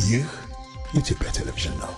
ይህ የኢትዮጵያ ቴሌቪዥን ነው።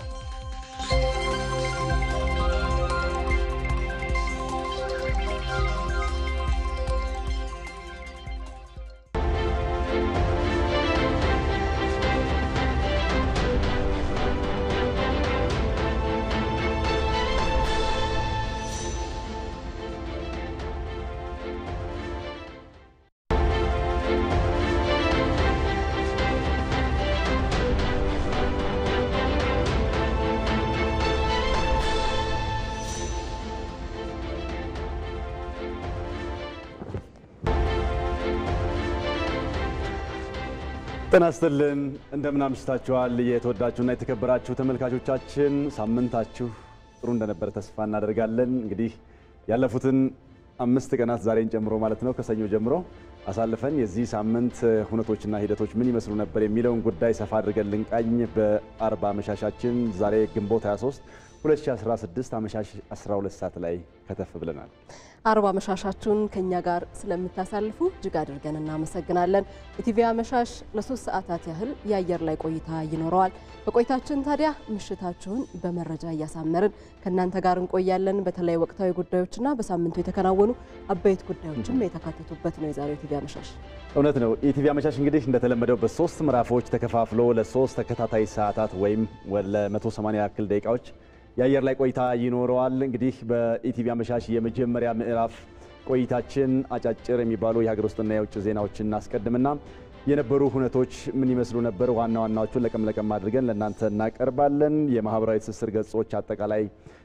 ጤና ይስጥልን እንደምን አምሽታችኋል። የተወዳችሁና የተከበራችሁ ተመልካቾቻችን ሳምንታችሁ ጥሩ እንደነበረ ተስፋ እናደርጋለን። እንግዲህ ያለፉትን አምስት ቀናት ዛሬን ጨምሮ ማለት ነው ከሰኞ ጀምሮ አሳልፈን የዚህ ሳምንት ሁነቶችና ሂደቶች ምን ይመስሉ ነበር የሚለውን ጉዳይ ሰፋ አድርገን ልንቃኝ በአርባ አመሻሻችን ዛሬ ግንቦት 23 2016 አመሻሽ 12 ሰዓት ላይ ከተፍ ብለናል። አርባ አመሻሻችሁን ከኛ ጋር ስለምታሳልፉ እጅግ አድርገን እናመሰግናለን። ኢቲቪ አመሻሽ ለሶስት ሰዓታት ያህል የአየር ላይ ቆይታ ይኖረዋል። በቆይታችን ታዲያ ምሽታችሁን በመረጃ እያሳመርን ከእናንተ ጋር እንቆያለን። በተለይ ወቅታዊ ጉዳዮችና በሳምንቱ የተከናወኑ አበይት ጉዳዮችም የተካተቱበት ነው የዛሬው ኢቲቪ አመሻሽ። እውነት ነው። ኢቲቪ አመሻሽ እንግዲህ እንደተለመደው በሶስት ምዕራፎች ተከፋፍሎ ለሶስት ተከታታይ ሰዓታት ወይም ለ180 ያክል ደቂቃዎች የአየር ላይ ቆይታ ይኖረዋል። እንግዲህ በኢቲቪ አመሻሽ የመጀመሪያ ምዕራፍ ቆይታችን አጫጭር የሚባሉ የሀገር ውስጥና የውጭ ዜናዎችን እናስቀድምና የነበሩ ሁነቶች ምን ይመስሉ ነበር፣ ዋና ዋናዎቹን ለቀም ለቀም አድርገን ለእናንተ እናቀርባለን። የማህበራዊ ትስስር ገጾች አጠቃላይ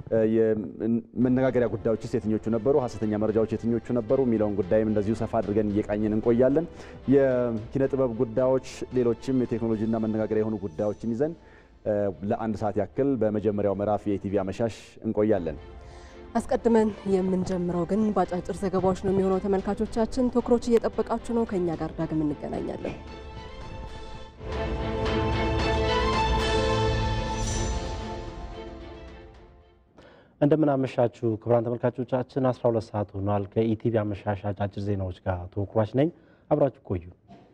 መነጋገሪያ ጉዳዮችስ የትኞቹ ነበሩ፣ ሀሰተኛ መረጃዎች የትኞቹ ነበሩ የሚለውን ጉዳይም እንደዚሁ ሰፋ አድርገን እየቃኘን እንቆያለን። የኪነ ጥበብ ጉዳዮች፣ ሌሎችም የቴክኖሎጂና መነጋገሪያ የሆኑ ጉዳዮችን ይዘን ለአንድ ሰዓት ያክል በመጀመሪያው ምዕራፍ የኢቲቪ አመሻሽ እንቆያለን። አስቀድመን የምንጀምረው ግን በአጫጭር ዘገባዎች ነው የሚሆነው። ተመልካቾቻችን ቶክሮች እየጠበቃችሁ ነው። ከእኛ ጋር ዳግም እንገናኛለን። እንደምናመሻችሁ ክቡራን ተመልካቾቻችን 12 ሰዓት ሆኗል። ከኢቲቪ አመሻሽ አጫጭር ዜናዎች ጋር ተወክሯች ነኝ። አብራችሁ ቆዩ።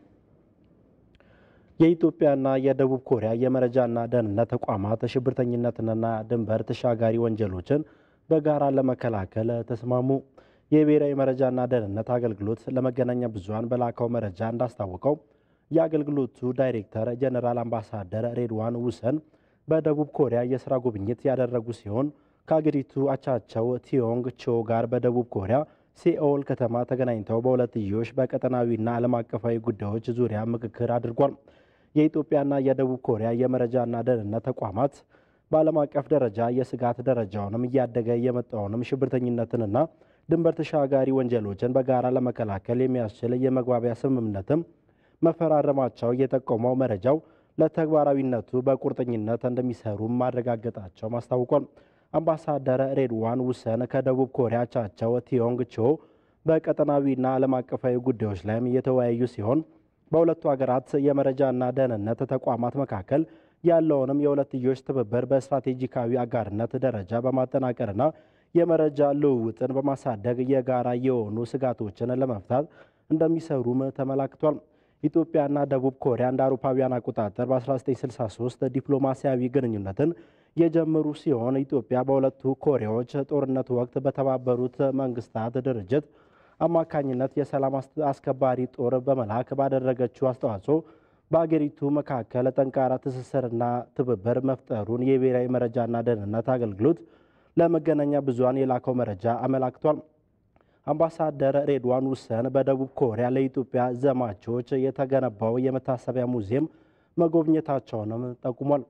የኢትዮጵያና የደቡብ ኮሪያ የመረጃና ደህንነት ተቋማት ሽብርተኝነትንና ድንበር ተሻጋሪ ወንጀሎችን በጋራ ለመከላከል ተስማሙ። የብሔራዊ መረጃና ደህንነት አገልግሎት ለመገናኛ ብዙኃን በላከው መረጃ እንዳስታወቀው የአገልግሎቱ ዳይሬክተር ጀኔራል አምባሳደር ሬድዋን ውሰን በደቡብ ኮሪያ የስራ ጉብኝት ያደረጉ ሲሆን ከአገሪቱ አቻቸው ቲዮንግ ቾ ጋር በደቡብ ኮሪያ ሴኦል ከተማ ተገናኝተው በሁለትዮሽ በቀጠናዊና ዓለም አቀፋዊ ጉዳዮች ዙሪያ ምክክር አድርጓል። የኢትዮጵያና የደቡብ ኮሪያ የመረጃና ደህንነት ተቋማት በዓለም አቀፍ ደረጃ የስጋት ደረጃውንም እያደገ የመጣውንም ሽብርተኝነትንና ድንበር ተሻጋሪ ወንጀሎችን በጋራ ለመከላከል የሚያስችል የመግባቢያ ስምምነትም መፈራረማቸው የጠቆመው መረጃው ለተግባራዊነቱ በቁርጠኝነት እንደሚሰሩም ማረጋገጣቸው አስታውቋል። አምባሳደር ሬድዋን ውሰን ከደቡብ ኮሪያ አቻቸው ቲዮንግ ቾ በቀጠናዊና ዓለም አቀፋዊ ጉዳዮች ላይም የተወያዩ ሲሆን በሁለቱ ሀገራት የመረጃና ደህንነት ተቋማት መካከል ያለውንም የሁለትዮሽ ትብብር በስትራቴጂካዊ አጋርነት ደረጃ በማጠናቀርና የመረጃ ልውውጥን በማሳደግ የጋራ የሆኑ ስጋቶችን ለመፍታት እንደሚሰሩም ተመላክቷል። ኢትዮጵያና ደቡብ ኮሪያ እንደ አውሮፓውያን አቆጣጠር በ1963 ዲፕሎማሲያዊ ግንኙነትን የጀመሩ ሲሆን ኢትዮጵያ በሁለቱ ኮሪያዎች ጦርነት ወቅት በተባበሩት መንግስታት ድርጅት አማካኝነት የሰላም አስከባሪ ጦር በመላክ ባደረገችው አስተዋጽኦ በአገሪቱ መካከል ጠንካራ ትስስርና ትብብር መፍጠሩን የብሔራዊ መረጃና ደህንነት አገልግሎት ለመገናኛ ብዙኃን የላከው መረጃ አመላክቷል። አምባሳደር ሬድዋን ውሰን በደቡብ ኮሪያ ለኢትዮጵያ ዘማቾች የተገነባው የመታሰቢያ ሙዚየም መጎብኘታቸውንም ጠቁሟል።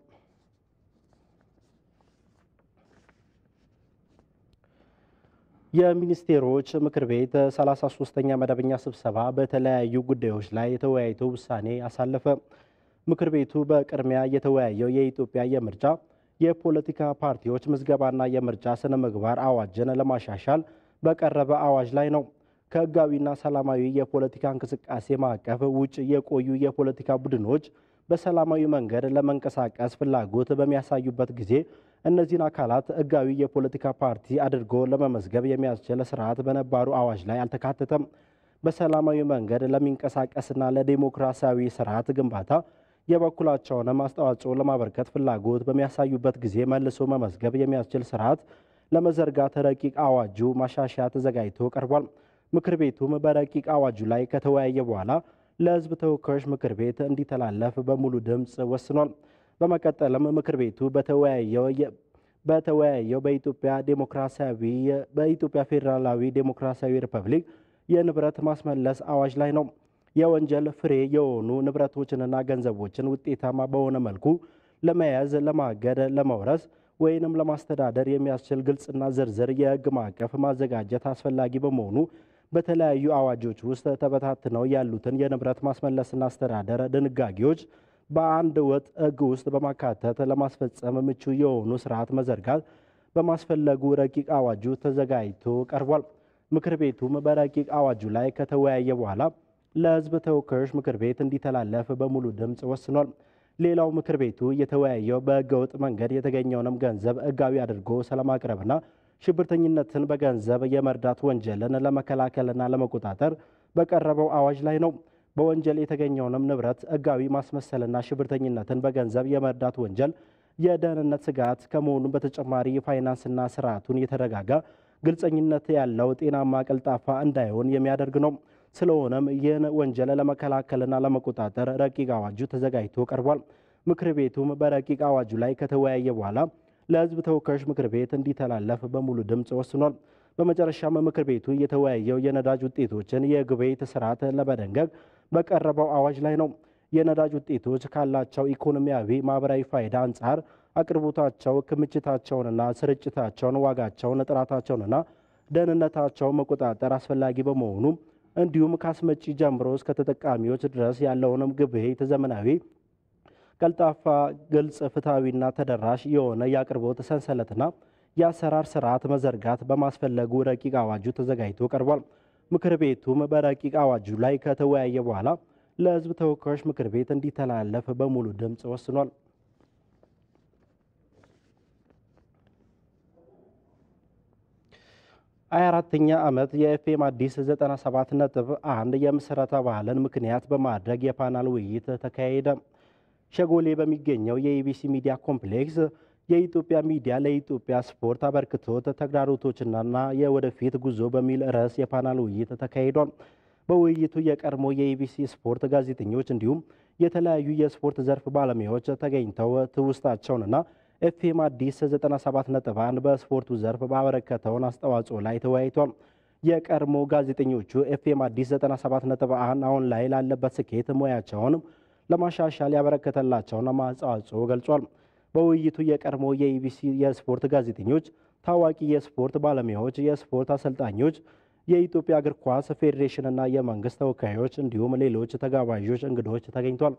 የሚኒስቴሮች ምክር ቤት 33ኛ መደበኛ ስብሰባ በተለያዩ ጉዳዮች ላይ የተወያይቶ ውሳኔ አሳለፈ። ምክር ቤቱ በቅድሚያ የተወያየው የኢትዮጵያ የምርጫ የፖለቲካ ፓርቲዎች ምዝገባና የምርጫ ስነ ምግባር አዋጅን ለማሻሻል በቀረበ አዋጅ ላይ ነው። ከሕጋዊና ሰላማዊ የፖለቲካ እንቅስቃሴ ማዕቀፍ ውጭ የቆዩ የፖለቲካ ቡድኖች በሰላማዊ መንገድ ለመንቀሳቀስ ፍላጎት በሚያሳዩበት ጊዜ እነዚህን አካላት ሕጋዊ የፖለቲካ ፓርቲ አድርጎ ለመመዝገብ የሚያስችል ስርዓት በነባሩ አዋጅ ላይ አልተካተተም። በሰላማዊ መንገድ ለሚንቀሳቀስና ለዴሞክራሲያዊ ስርዓት ግንባታ የበኩላቸውንም አስተዋጽኦ ለማበርከት ፍላጎት በሚያሳዩበት ጊዜ መልሶ መመዝገብ የሚያስችል ስርዓት ለመዘርጋት ረቂቅ አዋጁ ማሻሻያ ተዘጋጅቶ ቀርቧል። ምክር ቤቱም በረቂቅ አዋጁ ላይ ከተወያየ በኋላ ለሕዝብ ተወካዮች ምክር ቤት እንዲተላለፍ በሙሉ ድምፅ ወስኗል። በመቀጠልም ምክር ቤቱ በተወያየው በኢትዮጵያ ዴሞክራሲያዊ በኢትዮጵያ ፌዴራላዊ ዴሞክራሲያዊ ሪፐብሊክ የንብረት ማስመለስ አዋጅ ላይ ነው። የወንጀል ፍሬ የሆኑ ንብረቶችንና ገንዘቦችን ውጤታማ በሆነ መልኩ ለመያዝ፣ ለማገድ፣ ለመውረስ ወይንም ለማስተዳደር የሚያስችል ግልጽና ዝርዝር የሕግ ማዕቀፍ ማዘጋጀት አስፈላጊ በመሆኑ በተለያዩ አዋጆች ውስጥ ተበታትነው ያሉትን የንብረት ማስመለስና አስተዳደር ድንጋጌዎች በአንድ ወጥ ሕግ ውስጥ በማካተት ለማስፈጸም ምቹ የሆኑ ስርዓት መዘርጋት በማስፈለጉ ረቂቅ አዋጁ ተዘጋጅቶ ቀርቧል። ምክር ቤቱም በረቂቅ አዋጁ ላይ ከተወያየ በኋላ ለሕዝብ ተወካዮች ምክር ቤት እንዲተላለፍ በሙሉ ድምፅ ወስኗል። ሌላው ምክር ቤቱ የተወያየው በሕገወጥ መንገድ የተገኘውንም ገንዘብ ሕጋዊ አድርጎ ስለማቅረብና ሽብርተኝነትን በገንዘብ የመርዳት ወንጀልን ለመከላከልና ለመቆጣጠር በቀረበው አዋጅ ላይ ነው። በወንጀል የተገኘውንም ንብረት ሕጋዊ ማስመሰልና ሽብርተኝነትን በገንዘብ የመርዳት ወንጀል የደህንነት ስጋት ከመሆኑም በተጨማሪ የፋይናንስና ስርዓቱን የተረጋጋ ግልጸኝነት ያለው ጤናማ ቀልጣፋ እንዳይሆን የሚያደርግ ነው። ስለሆነም ይህን ወንጀል ለመከላከልና ለመቆጣጠር ረቂቅ አዋጁ ተዘጋጅቶ ቀርቧል። ምክር ቤቱም በረቂቅ አዋጁ ላይ ከተወያየ በኋላ ለሕዝብ ተወካዮች ምክር ቤት እንዲተላለፍ በሙሉ ድምፅ ወስኗል። በመጨረሻም ምክር ቤቱ የተወያየው የነዳጅ ውጤቶችን የግብይት ስርዓት ለመደንገግ በቀረበው አዋጅ ላይ ነው። የነዳጅ ውጤቶች ካላቸው ኢኮኖሚያዊ፣ ማህበራዊ ፋይዳ አንጻር አቅርቦታቸው፣ ክምችታቸውንና ስርጭታቸውን፣ ዋጋቸውን፣ ጥራታቸውንና ደህንነታቸውን መቆጣጠር አስፈላጊ በመሆኑ እንዲሁም ከአስመጪ ጀምሮ እስከ ተጠቃሚዎች ድረስ ያለውንም ግብይት ዘመናዊ፣ ቀልጣፋ፣ ግልጽ፣ ፍትሐዊና ተደራሽ የሆነ የአቅርቦት ሰንሰለትና የአሰራር ስርዓት መዘርጋት በማስፈለጉ ረቂቅ አዋጁ ተዘጋጅቶ ቀርቧል። ምክር ቤቱም በረቂቅ አዋጁ ላይ ከተወያየ በኋላ ለሕዝብ ተወካዮች ምክር ቤት እንዲተላለፍ በሙሉ ድምፅ ወስኗል። ሀያ አራተኛ ዓመት የኤፍኤም አዲስ 97 ነጥብ አንድ የምስረታ በዓልን ምክንያት በማድረግ የፓናል ውይይት ተካሄደ። ሸጎሌ በሚገኘው የኢቢሲ ሚዲያ ኮምፕሌክስ የኢትዮጵያ ሚዲያ ለኢትዮጵያ ስፖርት አበርክቶት ተግዳሮቶችና የወደፊት ጉዞ በሚል ርዕስ የፓናል ውይይት ተካሂዷል። በውይይቱ የቀድሞ የኢቢሲ ስፖርት ጋዜጠኞች እንዲሁም የተለያዩ የስፖርት ዘርፍ ባለሙያዎች ተገኝተው ትውስታቸውንና ኤፍኤም አዲስ 97.1 በስፖርቱ ዘርፍ ባበረከተውን አስተዋጽኦ ላይ ተወያይቷል። የቀድሞ ጋዜጠኞቹ ኤፍኤም አዲስ 97.1 አሁን ላይ ላለበት ስኬት ሙያቸውን ለማሻሻል ያበረከተላቸውን አስተዋጽኦ ገልጿል። በውይይቱ የቀድሞ የኢቢሲ የስፖርት ጋዜጠኞች፣ ታዋቂ የስፖርት ባለሙያዎች፣ የስፖርት አሰልጣኞች፣ የኢትዮጵያ እግር ኳስ ፌዴሬሽንና የመንግስት ተወካዮች እንዲሁም ሌሎች ተጋባዦች እንግዶች ተገኝቷል።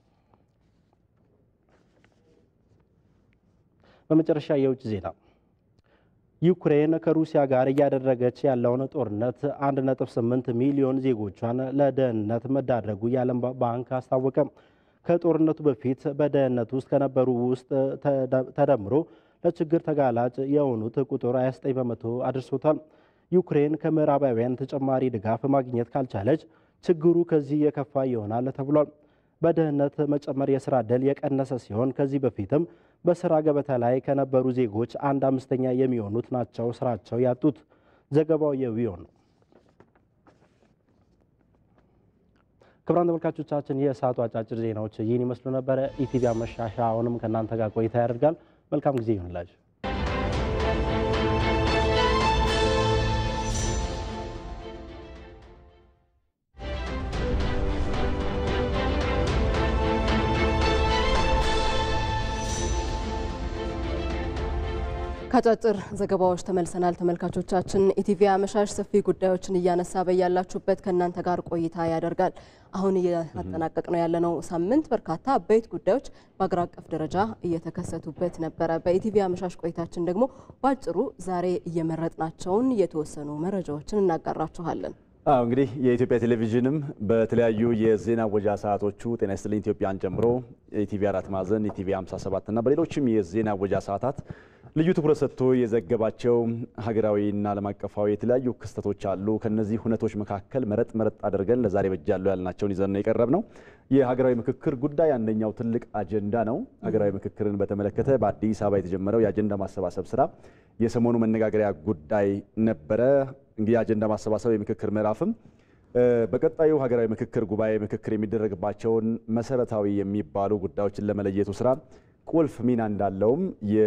በመጨረሻ የውጭ ዜና ዩክሬን ከሩሲያ ጋር እያደረገች ያለውን ጦርነት 1.8 ሚሊዮን ዜጎቿን ለደህንነት መዳረጉ የዓለም ባንክ አስታወቀ። ከጦርነቱ በፊት በደህንነት ውስጥ ከነበሩ ውስጥ ተደምሮ ለችግር ተጋላጭ የሆኑት ቁጥር 29 በመቶ አድርሶታል። ዩክሬን ከምዕራባውያን ተጨማሪ ድጋፍ ማግኘት ካልቻለች ችግሩ ከዚህ የከፋ ይሆናል ተብሏል። በድህነት መጨመር የስራ ዕድል የቀነሰ ሲሆን ከዚህ በፊትም በስራ ገበታ ላይ ከነበሩ ዜጎች አንድ አምስተኛ የሚሆኑት ናቸው ስራቸው ያጡት። ዘገባው የዊዮን ነው። ክቡራን ተመልካቾቻችን የሰዓቱ አጫጭር ዜናዎች ይህን ይመስሉ ነበረ። ኢቲቪ አመሻሻ አሁንም ከእናንተ ጋር ቆይታ ያደርጋል። መልካም ጊዜ ይሁንላችሁ። ከአጫጭር ዘገባዎች ተመልሰናል። ተመልካቾቻችን ኢቲቪ አመሻሽ ሰፊ ጉዳዮችን እያነሳ በያላችሁበት ከእናንተ ጋር ቆይታ ያደርጋል። አሁን እያጠናቀቅ ነው ያለነው ሳምንት በርካታ አበይት ጉዳዮች በአገር አቀፍ ደረጃ እየተከሰቱበት ነበረ። በኢቲቪ አመሻሽ ቆይታችን ደግሞ በአጭሩ ዛሬ እየመረጥናቸውን የተወሰኑ መረጃዎችን እናጋራችኋለን። አዎ እንግዲህ የኢትዮጵያ ቴሌቪዥንም በተለያዩ የዜና ወጃ ሰዓቶቹ ጤና ይስጥልኝ ኢትዮጵያን ጨምሮ ኢቲቪ አራት ማዕዘን ኢቲቪ 57 እና በሌሎችም የዜና ወጃ ሰዓታት ልዩ ትኩረት ሰጥቶ የዘገባቸው ሀገራዊና ዓለም አቀፋዊ የተለያዩ ክስተቶች አሉ። ከነዚህ ሁነቶች መካከል መረጥ መረጥ አድርገን ለዛሬ በጃሉ ያልናቸውን ይዘን ነው የቀረብ ነው። የሀገራዊ ምክክር ጉዳይ አንደኛው ትልቅ አጀንዳ ነው። ሀገራዊ ምክክርን በተመለከተ በአዲስ አበባ የተጀመረው የአጀንዳ ማሰባሰብ ስራ የሰሞኑ መነጋገሪያ ጉዳይ ነበረ። እንግዲህ የአጀንዳ ማሰባሰብ የምክክር ምዕራፍም በቀጣዩ ሀገራዊ ምክክር ጉባኤ ምክክር የሚደረግባቸውን መሰረታዊ የሚባሉ ጉዳዮችን ለመለየቱ ስራ ቁልፍ ሚና እንዳለውም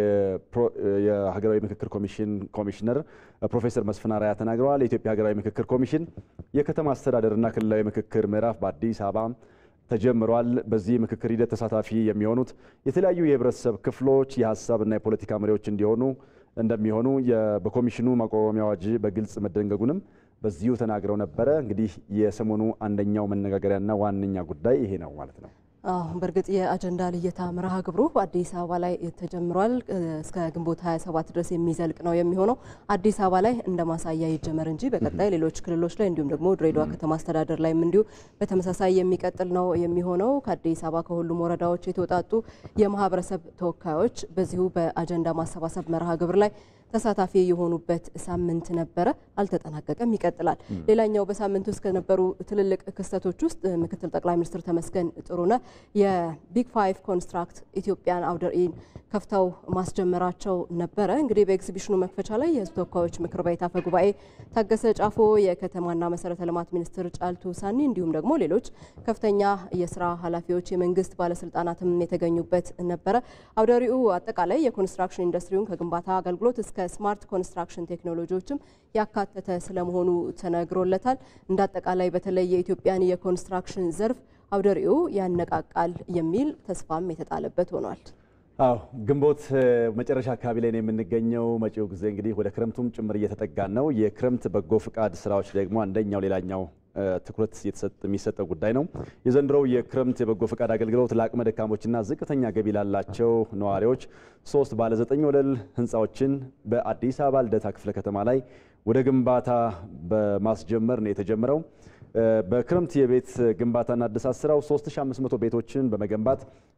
የሀገራዊ ምክክር ኮሚሽን ኮሚሽነር ፕሮፌሰር መስፍን አርአያ ተናግረዋል። የኢትዮጵያ ሀገራዊ ምክክር ኮሚሽን የከተማ አስተዳደርና ክልላዊ ምክክር ምዕራፍ በአዲስ አበባ ተጀምሯል። በዚህ ምክክር ሂደት ተሳታፊ የሚሆኑት የተለያዩ የህብረተሰብ ክፍሎች የሀሳብና የፖለቲካ መሪዎች እንዲሆኑ እንደሚሆኑ በኮሚሽኑ ማቋቋሚያ አዋጅ በግልጽ መደንገጉንም በዚሁ ተናግረው ነበረ። እንግዲህ የሰሞኑ አንደኛው መነጋገሪያና ዋነኛ ጉዳይ ይሄ ነው ማለት ነው። አዎ በእርግጥ የአጀንዳ ልየታ መርሃ ግብሩ በአዲስ አበባ ላይ ተጀምሯል። እስከ ግንቦት 27 ድረስ የሚዘልቅ ነው የሚሆነው። አዲስ አበባ ላይ እንደ ማሳያ ይጀመር እንጂ በቀጣይ ሌሎች ክልሎች ላይ እንዲሁም ደግሞ ድሬዳዋ ከተማ አስተዳደር ላይም እንዲሁ በተመሳሳይ የሚቀጥል ነው የሚሆነው። ከአዲስ አበባ ከሁሉም ወረዳዎች የተውጣጡ የማህበረሰብ ተወካዮች በዚሁ በአጀንዳ ማሰባሰብ መርሃ ግብር ላይ ተሳታፊ የሆኑበት ሳምንት ነበረ። አልተጠናቀቀም፣ ይቀጥላል። ሌላኛው በሳምንት ውስጥ ከነበሩ ትልልቅ ክስተቶች ውስጥ ምክትል ጠቅላይ ሚኒስትር ተመስገን ጥሩነህ የቢግ ፋይቭ ኮንስትራክት ኢትዮጵያን አውደ ርዕይን ከፍተው ማስጀመራቸው ነበረ። እንግዲህ በኤግዚቢሽኑ መክፈቻ ላይ የሕዝብ ተወካዮች ምክር ቤት አፈ ጉባኤ ታገሰ ጫፎ፣ የከተማና መሰረተ ልማት ሚኒስትር ጫልቱ ሳኒ እንዲሁም ደግሞ ሌሎች ከፍተኛ የስራ ኃላፊዎች፣ የመንግስት ባለስልጣናትም የተገኙበት ነበረ። አውደ ርዕዩ አጠቃላይ የኮንስትራክሽን ኢንዱስትሪውን ከግንባታ አገልግሎት እስከ ስማርት ኮንስትራክሽን ቴክኖሎጂዎችም ያካተተ ስለመሆኑ ተነግሮለታል። እንደ አጠቃላይ በተለይ የኢትዮጵያን የኮንስትራክሽን ዘርፍ አውደ ርዕዩ ያነቃቃል የሚል ተስፋም የተጣለበት ሆኗል። አዎ ግንቦት መጨረሻ አካባቢ ላይ ነው የምንገኘው። መጪው ጊዜ እንግዲህ ወደ ክረምቱም ጭምር እየተጠጋን ነው። የክረምት በጎ ፍቃድ ስራዎች ደግሞ አንደኛው ሌላኛው ትኩረት የሚሰጠው ጉዳይ ነው። የዘንድሮው የክረምት የበጎ ፈቃድ አገልግሎት ለአቅመ ደካሞችና ዝቅተኛ ገቢ ላላቸው ነዋሪዎች ሶስት ባለ ዘጠኝ ወለል ህንፃዎችን በአዲስ አበባ ልደታ ክፍለ ከተማ ላይ ወደ ግንባታ በማስጀመር ነው የተጀመረው። በክረምት የቤት ግንባታና እድሳት ስራው 3500 ቤቶችን በመገንባት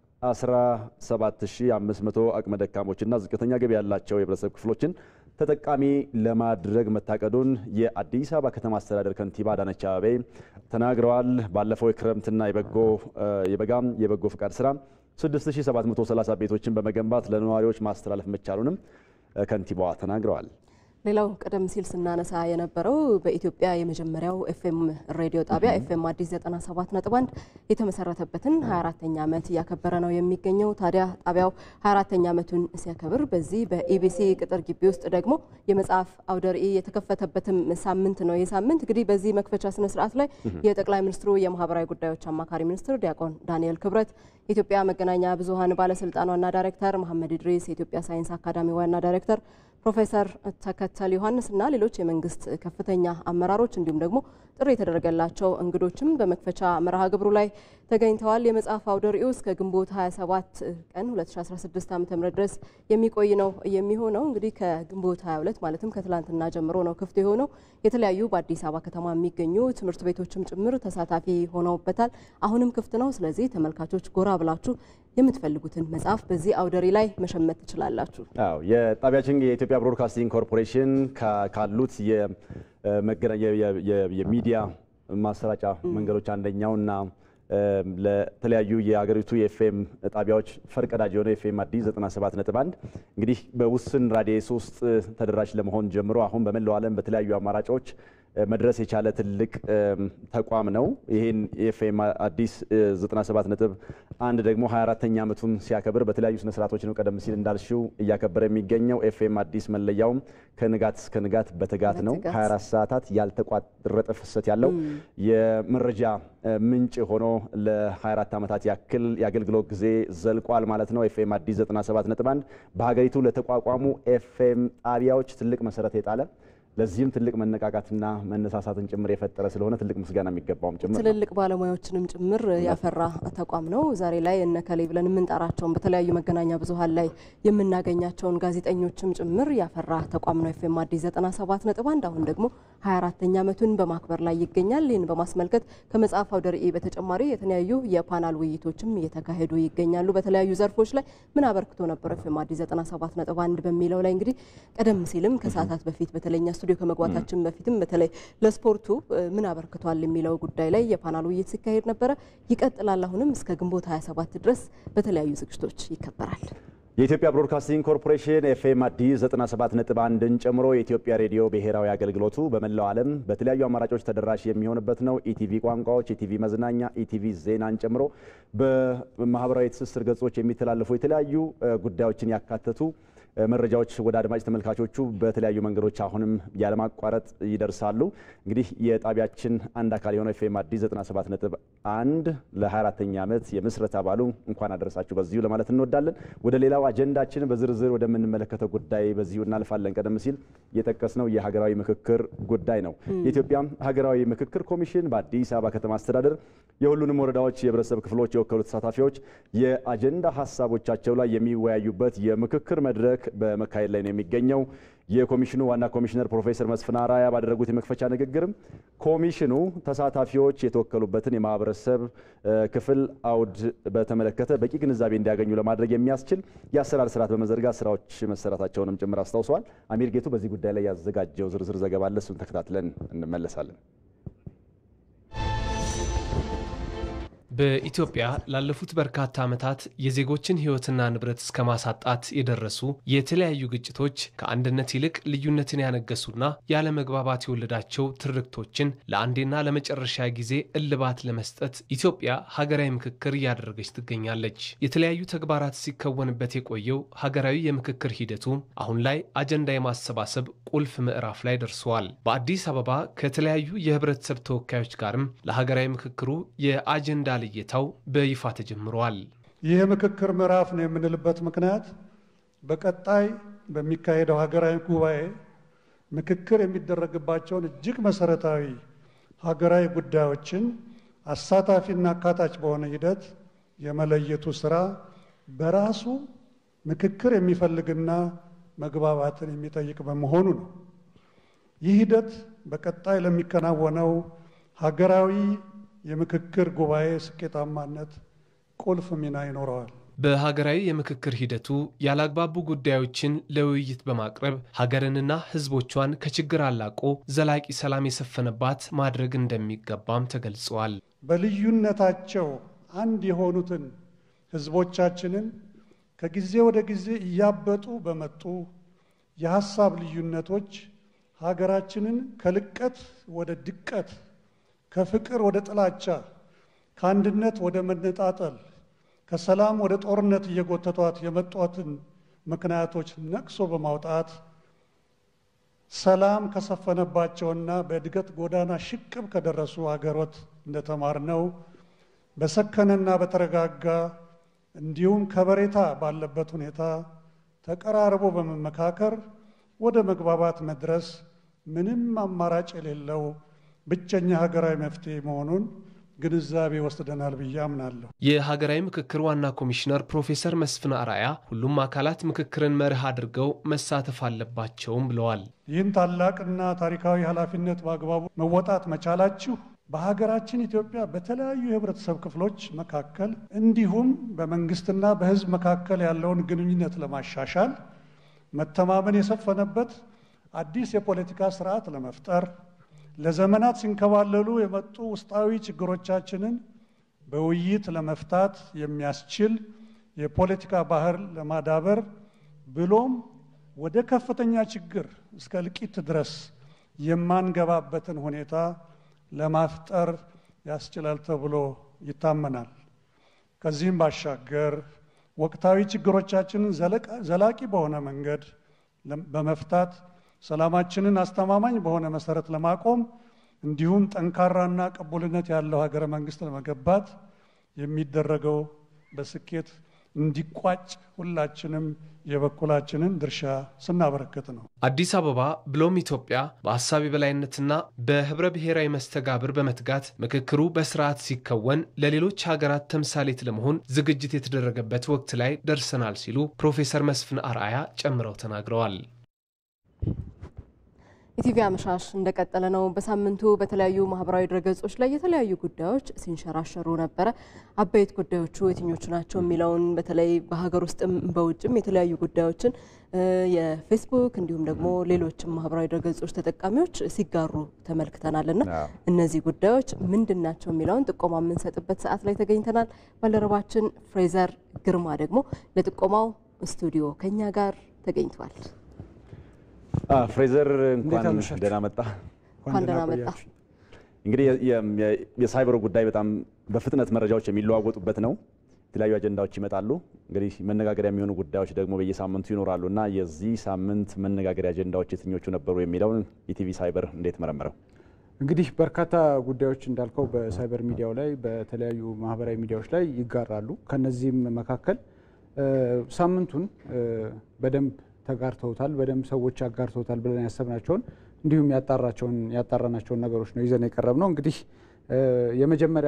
17500 አቅመ ደካሞችና ዝቅተኛ ገቢ ያላቸው የህብረተሰብ ክፍሎችን ተጠቃሚ ለማድረግ መታቀዱን የአዲስ አበባ ከተማ አስተዳደር ከንቲባ አዳነች አቤቤ ተናግረዋል። ባለፈው የክረምትና የበጎ የበጋም የበጎ ፍቃድ ስራ 6730 ቤቶችን በመገንባት ለነዋሪዎች ማስተላለፍ መቻሉንም ከንቲባዋ ተናግረዋል። ሌላው ቀደም ሲል ስናነሳ የነበረው በኢትዮጵያ የመጀመሪያው ኤፍኤም ሬዲዮ ጣቢያ ኤፍኤም አዲስ 97.1 የተመሰረተበትን 24ተኛ ዓመት እያከበረ ነው የሚገኘው። ታዲያ ጣቢያው 24ተኛ ዓመቱን ሲያከብር በዚህ በኢቢሲ ቅጥር ግቢ ውስጥ ደግሞ የመጽሐፍ አውደ ርዕይ የተከፈተበትም ሳምንት ነው። ይህ ሳምንት እንግዲህ በዚህ መክፈቻ ስነ ስርዓት ላይ የጠቅላይ ሚኒስትሩ የማህበራዊ ጉዳዮች አማካሪ ሚኒስትር ዲያቆን ዳንኤል ክብረት፣ የኢትዮጵያ መገናኛ ብዙኃን ባለስልጣን ዋና ዳይሬክተር መሐመድ ኢድሪስ፣ የኢትዮጵያ ሳይንስ አካዳሚ ዋና ዳይሬክተር ፕሮፌሰር ተከተል ዮሐንስ እና ሌሎች የመንግስት ከፍተኛ አመራሮች እንዲሁም ደግሞ ጥሪ የተደረገላቸው እንግዶችም በመክፈቻ መርሃ ግብሩ ላይ ተገኝተዋል። የመጽሐፍ አውደ ርዕዩ እስከ ግንቦት 27 ቀን 2016 ዓ ም ድረስ የሚቆይ ነው የሚሆነው። እንግዲህ ከግንቦት 22 ማለትም ከትላንትና ጀምሮ ነው ክፍት የሆነው። የተለያዩ በአዲስ አበባ ከተማ የሚገኙ ትምህርት ቤቶችም ጭምር ተሳታፊ ሆነውበታል። አሁንም ክፍት ነው። ስለዚህ ተመልካቾች ጎራ ብላችሁ የምትፈልጉትን መጽሐፍ በዚህ አውደ ርዕይ ላይ መሸመት ትችላላችሁ። አዎ የጣቢያችን የኢትዮጵያ ብሮድካስቲንግ ኮርፖሬሽን ካሉት የሚዲያ ማሰራጫ መንገዶች አንደኛውና ለተለያዩ የሀገሪቱ የኤፍኤም ጣቢያዎች ፈርቀዳጅ የሆነ ኤፍኤም አዲስ 97.1 እንግዲህ በውስን ራዲየስ ውስጥ ተደራሽ ለመሆን ጀምሮ አሁን በመላው ዓለም በተለያዩ አማራጮች መድረስ የቻለ ትልቅ ተቋም ነው። ይህን የኤፍኤም አዲስ 97 ነጥብ አንድ ደግሞ 24ተኛ ዓመቱን ሲያከብር በተለያዩ ስነ ስርዓቶች ነው ቀደም ሲል እንዳልሽው እያከበረ የሚገኘው። ኤፍኤም አዲስ መለያውም ከንጋት እስከ ንጋት በትጋት ነው። 24 ሰዓታት ያልተቋረጠ ፍሰት ያለው የመረጃ ምንጭ ሆኖ ለ24 ዓመታት ያክል የአገልግሎት ጊዜ ዘልቋል ማለት ነው። ኤፍኤም አዲስ 97 ነጥብ አንድ በሀገሪቱ ለተቋቋሙ ኤፍኤም ጣቢያዎች ትልቅ መሰረት የጣለ ለዚህም ትልቅ መነቃቃትና መነሳሳትን ጭምር የፈጠረ ስለሆነ ትልቅ ምስጋና የሚገባውም ጭምር ነው። ትልልቅ ባለሙያዎችንም ጭምር ያፈራ ተቋም ነው። ዛሬ ላይ እነ ከሌ ብለን የምንጠራቸውን በተለያዩ መገናኛ ብዙኃን ላይ የምናገኛቸውን ጋዜጠኞችም ጭምር ያፈራ ተቋም ነው። ኤፍኤም አዲስ 97 ነጥብ አንድ አሁን ደግሞ 24ተኛ ዓመቱን በማክበር ላይ ይገኛል። ይህን በማስመልከት ከመጽሐፍ አውደ ርዕይ በተጨማሪ የተለያዩ የፓናል ውይይቶችም እየተካሄዱ ይገኛሉ። በተለያዩ ዘርፎች ላይ ምን አበርክቶ ነበር ኤፍኤም አዲስ 97 ነጥብ አንድ በሚለው ላይ እንግዲህ ቀደም ሲልም ከሰዓታት በፊት በተለኛ ስቱዲዮ ከመግባታችን በፊትም በተለይ ለስፖርቱ ምን አበርክቷል የሚለው ጉዳይ ላይ የፓናል ውይይት ሲካሄድ ነበረ። ይቀጥላል። አሁንም እስከ ግንቦት 27 ድረስ በተለያዩ ዝግጅቶች ይከበራል። የኢትዮጵያ ብሮድካስቲንግ ኮርፖሬሽን ኤፍኤም አዲስ 97.1ን ጨምሮ የኢትዮጵያ ሬዲዮ ብሔራዊ አገልግሎቱ በመላው ዓለም በተለያዩ አማራጮች ተደራሽ የሚሆንበት ነው። ኢቲቪ ቋንቋዎች፣ ኢቲቪ መዝናኛ፣ ኢቲቪ ዜናን ጨምሮ በማህበራዊ ትስስር ገጾች የሚተላለፉ የተለያዩ ጉዳዮችን ያካተቱ መረጃዎች ወደ አድማጭ ተመልካቾቹ በተለያዩ መንገዶች አሁንም ያለማቋረጥ ይደርሳሉ። እንግዲህ የጣቢያችን አንድ አካል የሆነው ኤፍኤም አዲስ 97 ነጥብ አንድ ለ24ተኛ ዓመት የምስረታ በዓሉ እንኳን አደረሳችሁ በዚሁ ለማለት እንወዳለን። ወደ ሌላው አጀንዳችን በዝርዝር ወደምንመለከተው ጉዳይ በዚሁ እናልፋለን። ቀደም ሲል የጠቀስነው የሀገራዊ ምክክር ጉዳይ ነው። የኢትዮጵያ ሀገራዊ ምክክር ኮሚሽን በአዲስ አበባ ከተማ አስተዳደር የሁሉንም ወረዳዎች የህብረተሰብ ክፍሎች የወከሉ ተሳታፊዎች የአጀንዳ ሀሳቦቻቸው ላይ የሚወያዩበት የምክክር መድረክ በመካሄድ ላይ ነው የሚገኘው። የኮሚሽኑ ዋና ኮሚሽነር ፕሮፌሰር መስፍን አራያ ባደረጉት የመክፈቻ ንግግርም ኮሚሽኑ ተሳታፊዎች የተወከሉበትን የማህበረሰብ ክፍል አውድ በተመለከተ በቂ ግንዛቤ እንዲያገኙ ለማድረግ የሚያስችል የአሰራር ስርዓት በመዘርጋት ስራዎች መሰራታቸውንም ጭምር አስታውሰዋል። አሚር ጌቱ በዚህ ጉዳይ ላይ ያዘጋጀው ዝርዝር ዘገባ አለ። እሱን ተከታትለን እንመለሳለን። በኢትዮጵያ ላለፉት በርካታ ዓመታት የዜጎችን ሕይወትና ንብረት እስከ ማሳጣት የደረሱ የተለያዩ ግጭቶች ከአንድነት ይልቅ ልዩነትን ያነገሱና ያለመግባባት የወለዳቸው ትርክቶችን ለአንዴና ለመጨረሻ ጊዜ እልባት ለመስጠት ኢትዮጵያ ሀገራዊ ምክክር እያደረገች ትገኛለች። የተለያዩ ተግባራት ሲከወንበት የቆየው ሀገራዊ የምክክር ሂደቱ አሁን ላይ አጀንዳ የማሰባሰብ ቁልፍ ምዕራፍ ላይ ደርሰዋል። በአዲስ አበባ ከተለያዩ የህብረተሰብ ተወካዮች ጋርም ለሀገራዊ ምክክሩ የአጀንዳ ልየታው በይፋ ተጀምረዋል። ይህ የምክክር ምዕራፍ ነው የምንልበት ምክንያት በቀጣይ በሚካሄደው ሀገራዊ ጉባኤ ምክክር የሚደረግባቸውን እጅግ መሰረታዊ ሀገራዊ ጉዳዮችን አሳታፊና አካታች በሆነ ሂደት የመለየቱ ስራ በራሱ ምክክር የሚፈልግና መግባባትን የሚጠይቅ በመሆኑ ነው። ይህ ሂደት በቀጣይ ለሚከናወነው ሀገራዊ የምክክር ጉባኤ ስኬታማነት ቁልፍ ሚና ይኖረዋል። በሀገራዊ የምክክር ሂደቱ ያላግባቡ ጉዳዮችን ለውይይት በማቅረብ ሀገርንና ሕዝቦቿን ከችግር አላቆ ዘላቂ ሰላም የሰፈነባት ማድረግ እንደሚገባም ተገልጸዋል። በልዩነታቸው አንድ የሆኑትን ሕዝቦቻችንን ከጊዜ ወደ ጊዜ እያበጡ በመጡ የሀሳብ ልዩነቶች ሀገራችንን ከልቀት ወደ ድቀት ከፍቅር ወደ ጥላቻ፣ ከአንድነት ወደ መነጣጠል፣ ከሰላም ወደ ጦርነት እየጎተቷት የመጧትን ምክንያቶች ነቅሶ በማውጣት ሰላም ከሰፈነባቸውና በእድገት ጎዳና ሽቅብ ከደረሱ ሀገሮት እንደተማርነው በሰከነና በተረጋጋ እንዲሁም ከበሬታ ባለበት ሁኔታ ተቀራርቦ በመመካከር ወደ መግባባት መድረስ ምንም አማራጭ የሌለው ብቸኛ ሀገራዊ መፍትሄ መሆኑን ግንዛቤ ወስደናል ብዬ አምናለሁ። የሀገራዊ ምክክር ዋና ኮሚሽነር ፕሮፌሰር መስፍን አርአያ ሁሉም አካላት ምክክርን መርህ አድርገው መሳተፍ አለባቸውም ብለዋል። ይህን ታላቅና ታሪካዊ ኃላፊነት በአግባቡ መወጣት መቻላችሁ በሀገራችን ኢትዮጵያ በተለያዩ የህብረተሰብ ክፍሎች መካከል እንዲሁም በመንግስትና በሕዝብ መካከል ያለውን ግንኙነት ለማሻሻል መተማመን የሰፈነበት አዲስ የፖለቲካ ስርዓት ለመፍጠር ለዘመናት ሲንከባለሉ የመጡ ውስጣዊ ችግሮቻችንን በውይይት ለመፍታት የሚያስችል የፖለቲካ ባህል ለማዳበር ብሎም ወደ ከፍተኛ ችግር እስከ እልቂት ድረስ የማንገባበትን ሁኔታ ለማፍጠር ያስችላል ተብሎ ይታመናል። ከዚህም ባሻገር ወቅታዊ ችግሮቻችንን ዘላቂ በሆነ መንገድ በመፍታት ሰላማችንን አስተማማኝ በሆነ መሰረት ለማቆም እንዲሁም ጠንካራና ቅቡልነት ያለው ሀገረ መንግስት ለመገንባት የሚደረገው በስኬት እንዲቋጭ ሁላችንም የበኩላችንን ድርሻ ስናበረክት ነው። አዲስ አበባ ብሎም ኢትዮጵያ በሀሳብ የበላይነትና በህብረ ብሔራዊ መስተጋብር በመትጋት ምክክሩ በስርዓት ሲከወን ለሌሎች ሀገራት ተምሳሌት ለመሆን ዝግጅት የተደረገበት ወቅት ላይ ደርሰናል ሲሉ ፕሮፌሰር መስፍን አርአያ ጨምረው ተናግረዋል። ኢቲቪ አመሻሽ እንደቀጠለ ነው። በሳምንቱ በተለያዩ ማህበራዊ ድረገጾች ላይ የተለያዩ ጉዳዮች ሲንሸራሸሩ ነበረ። አበይት ጉዳዮቹ የትኞቹ ናቸው የሚለውን በተለይ በሀገር ውስጥም በውጭም የተለያዩ ጉዳዮችን የፌስቡክ እንዲሁም ደግሞ ሌሎችም ማህበራዊ ድረገጾች ተጠቃሚዎች ሲጋሩ ተመልክተናል እና እነዚህ ጉዳዮች ምንድን ናቸው የሚለውን ጥቆማ የምንሰጥበት ሰዓት ላይ ተገኝተናል። ባልደረባችን ፍሬዘር ግርማ ደግሞ ለጥቆማው ስቱዲዮ ከኛ ጋር ተገኝቷል። ፍሬዘር እንኳን ደህና መጣ። እንኳን ደህና መጣ። እንግዲህ የሳይበሩ ጉዳይ በጣም በፍጥነት መረጃዎች የሚለዋወጡበት ነው። የተለያዩ አጀንዳዎች ይመጣሉ። እንግዲህ መነጋገሪያ የሚሆኑ ጉዳዮች ደግሞ በየሳምንቱ ይኖራሉ እና የዚህ ሳምንት መነጋገሪያ አጀንዳዎች የትኞቹ ነበሩ የሚለውን ኢቲቪ ሳይበር እንዴት መረመረው? እንግዲህ በርካታ ጉዳዮች እንዳልከው በሳይበር ሚዲያው ላይ በተለያዩ ማህበራዊ ሚዲያዎች ላይ ይጋራሉ። ከነዚህም መካከል ሳምንቱን በደንብ ተጋርተውታል፣ በደንብ ሰዎች አጋርተውታል ብለን ያሰብናቸውን እንዲሁም ያጣራቸውን ያጣራናቸውን ነገሮች ነው ይዘን የቀረብ ነው። እንግዲህ የመጀመሪያ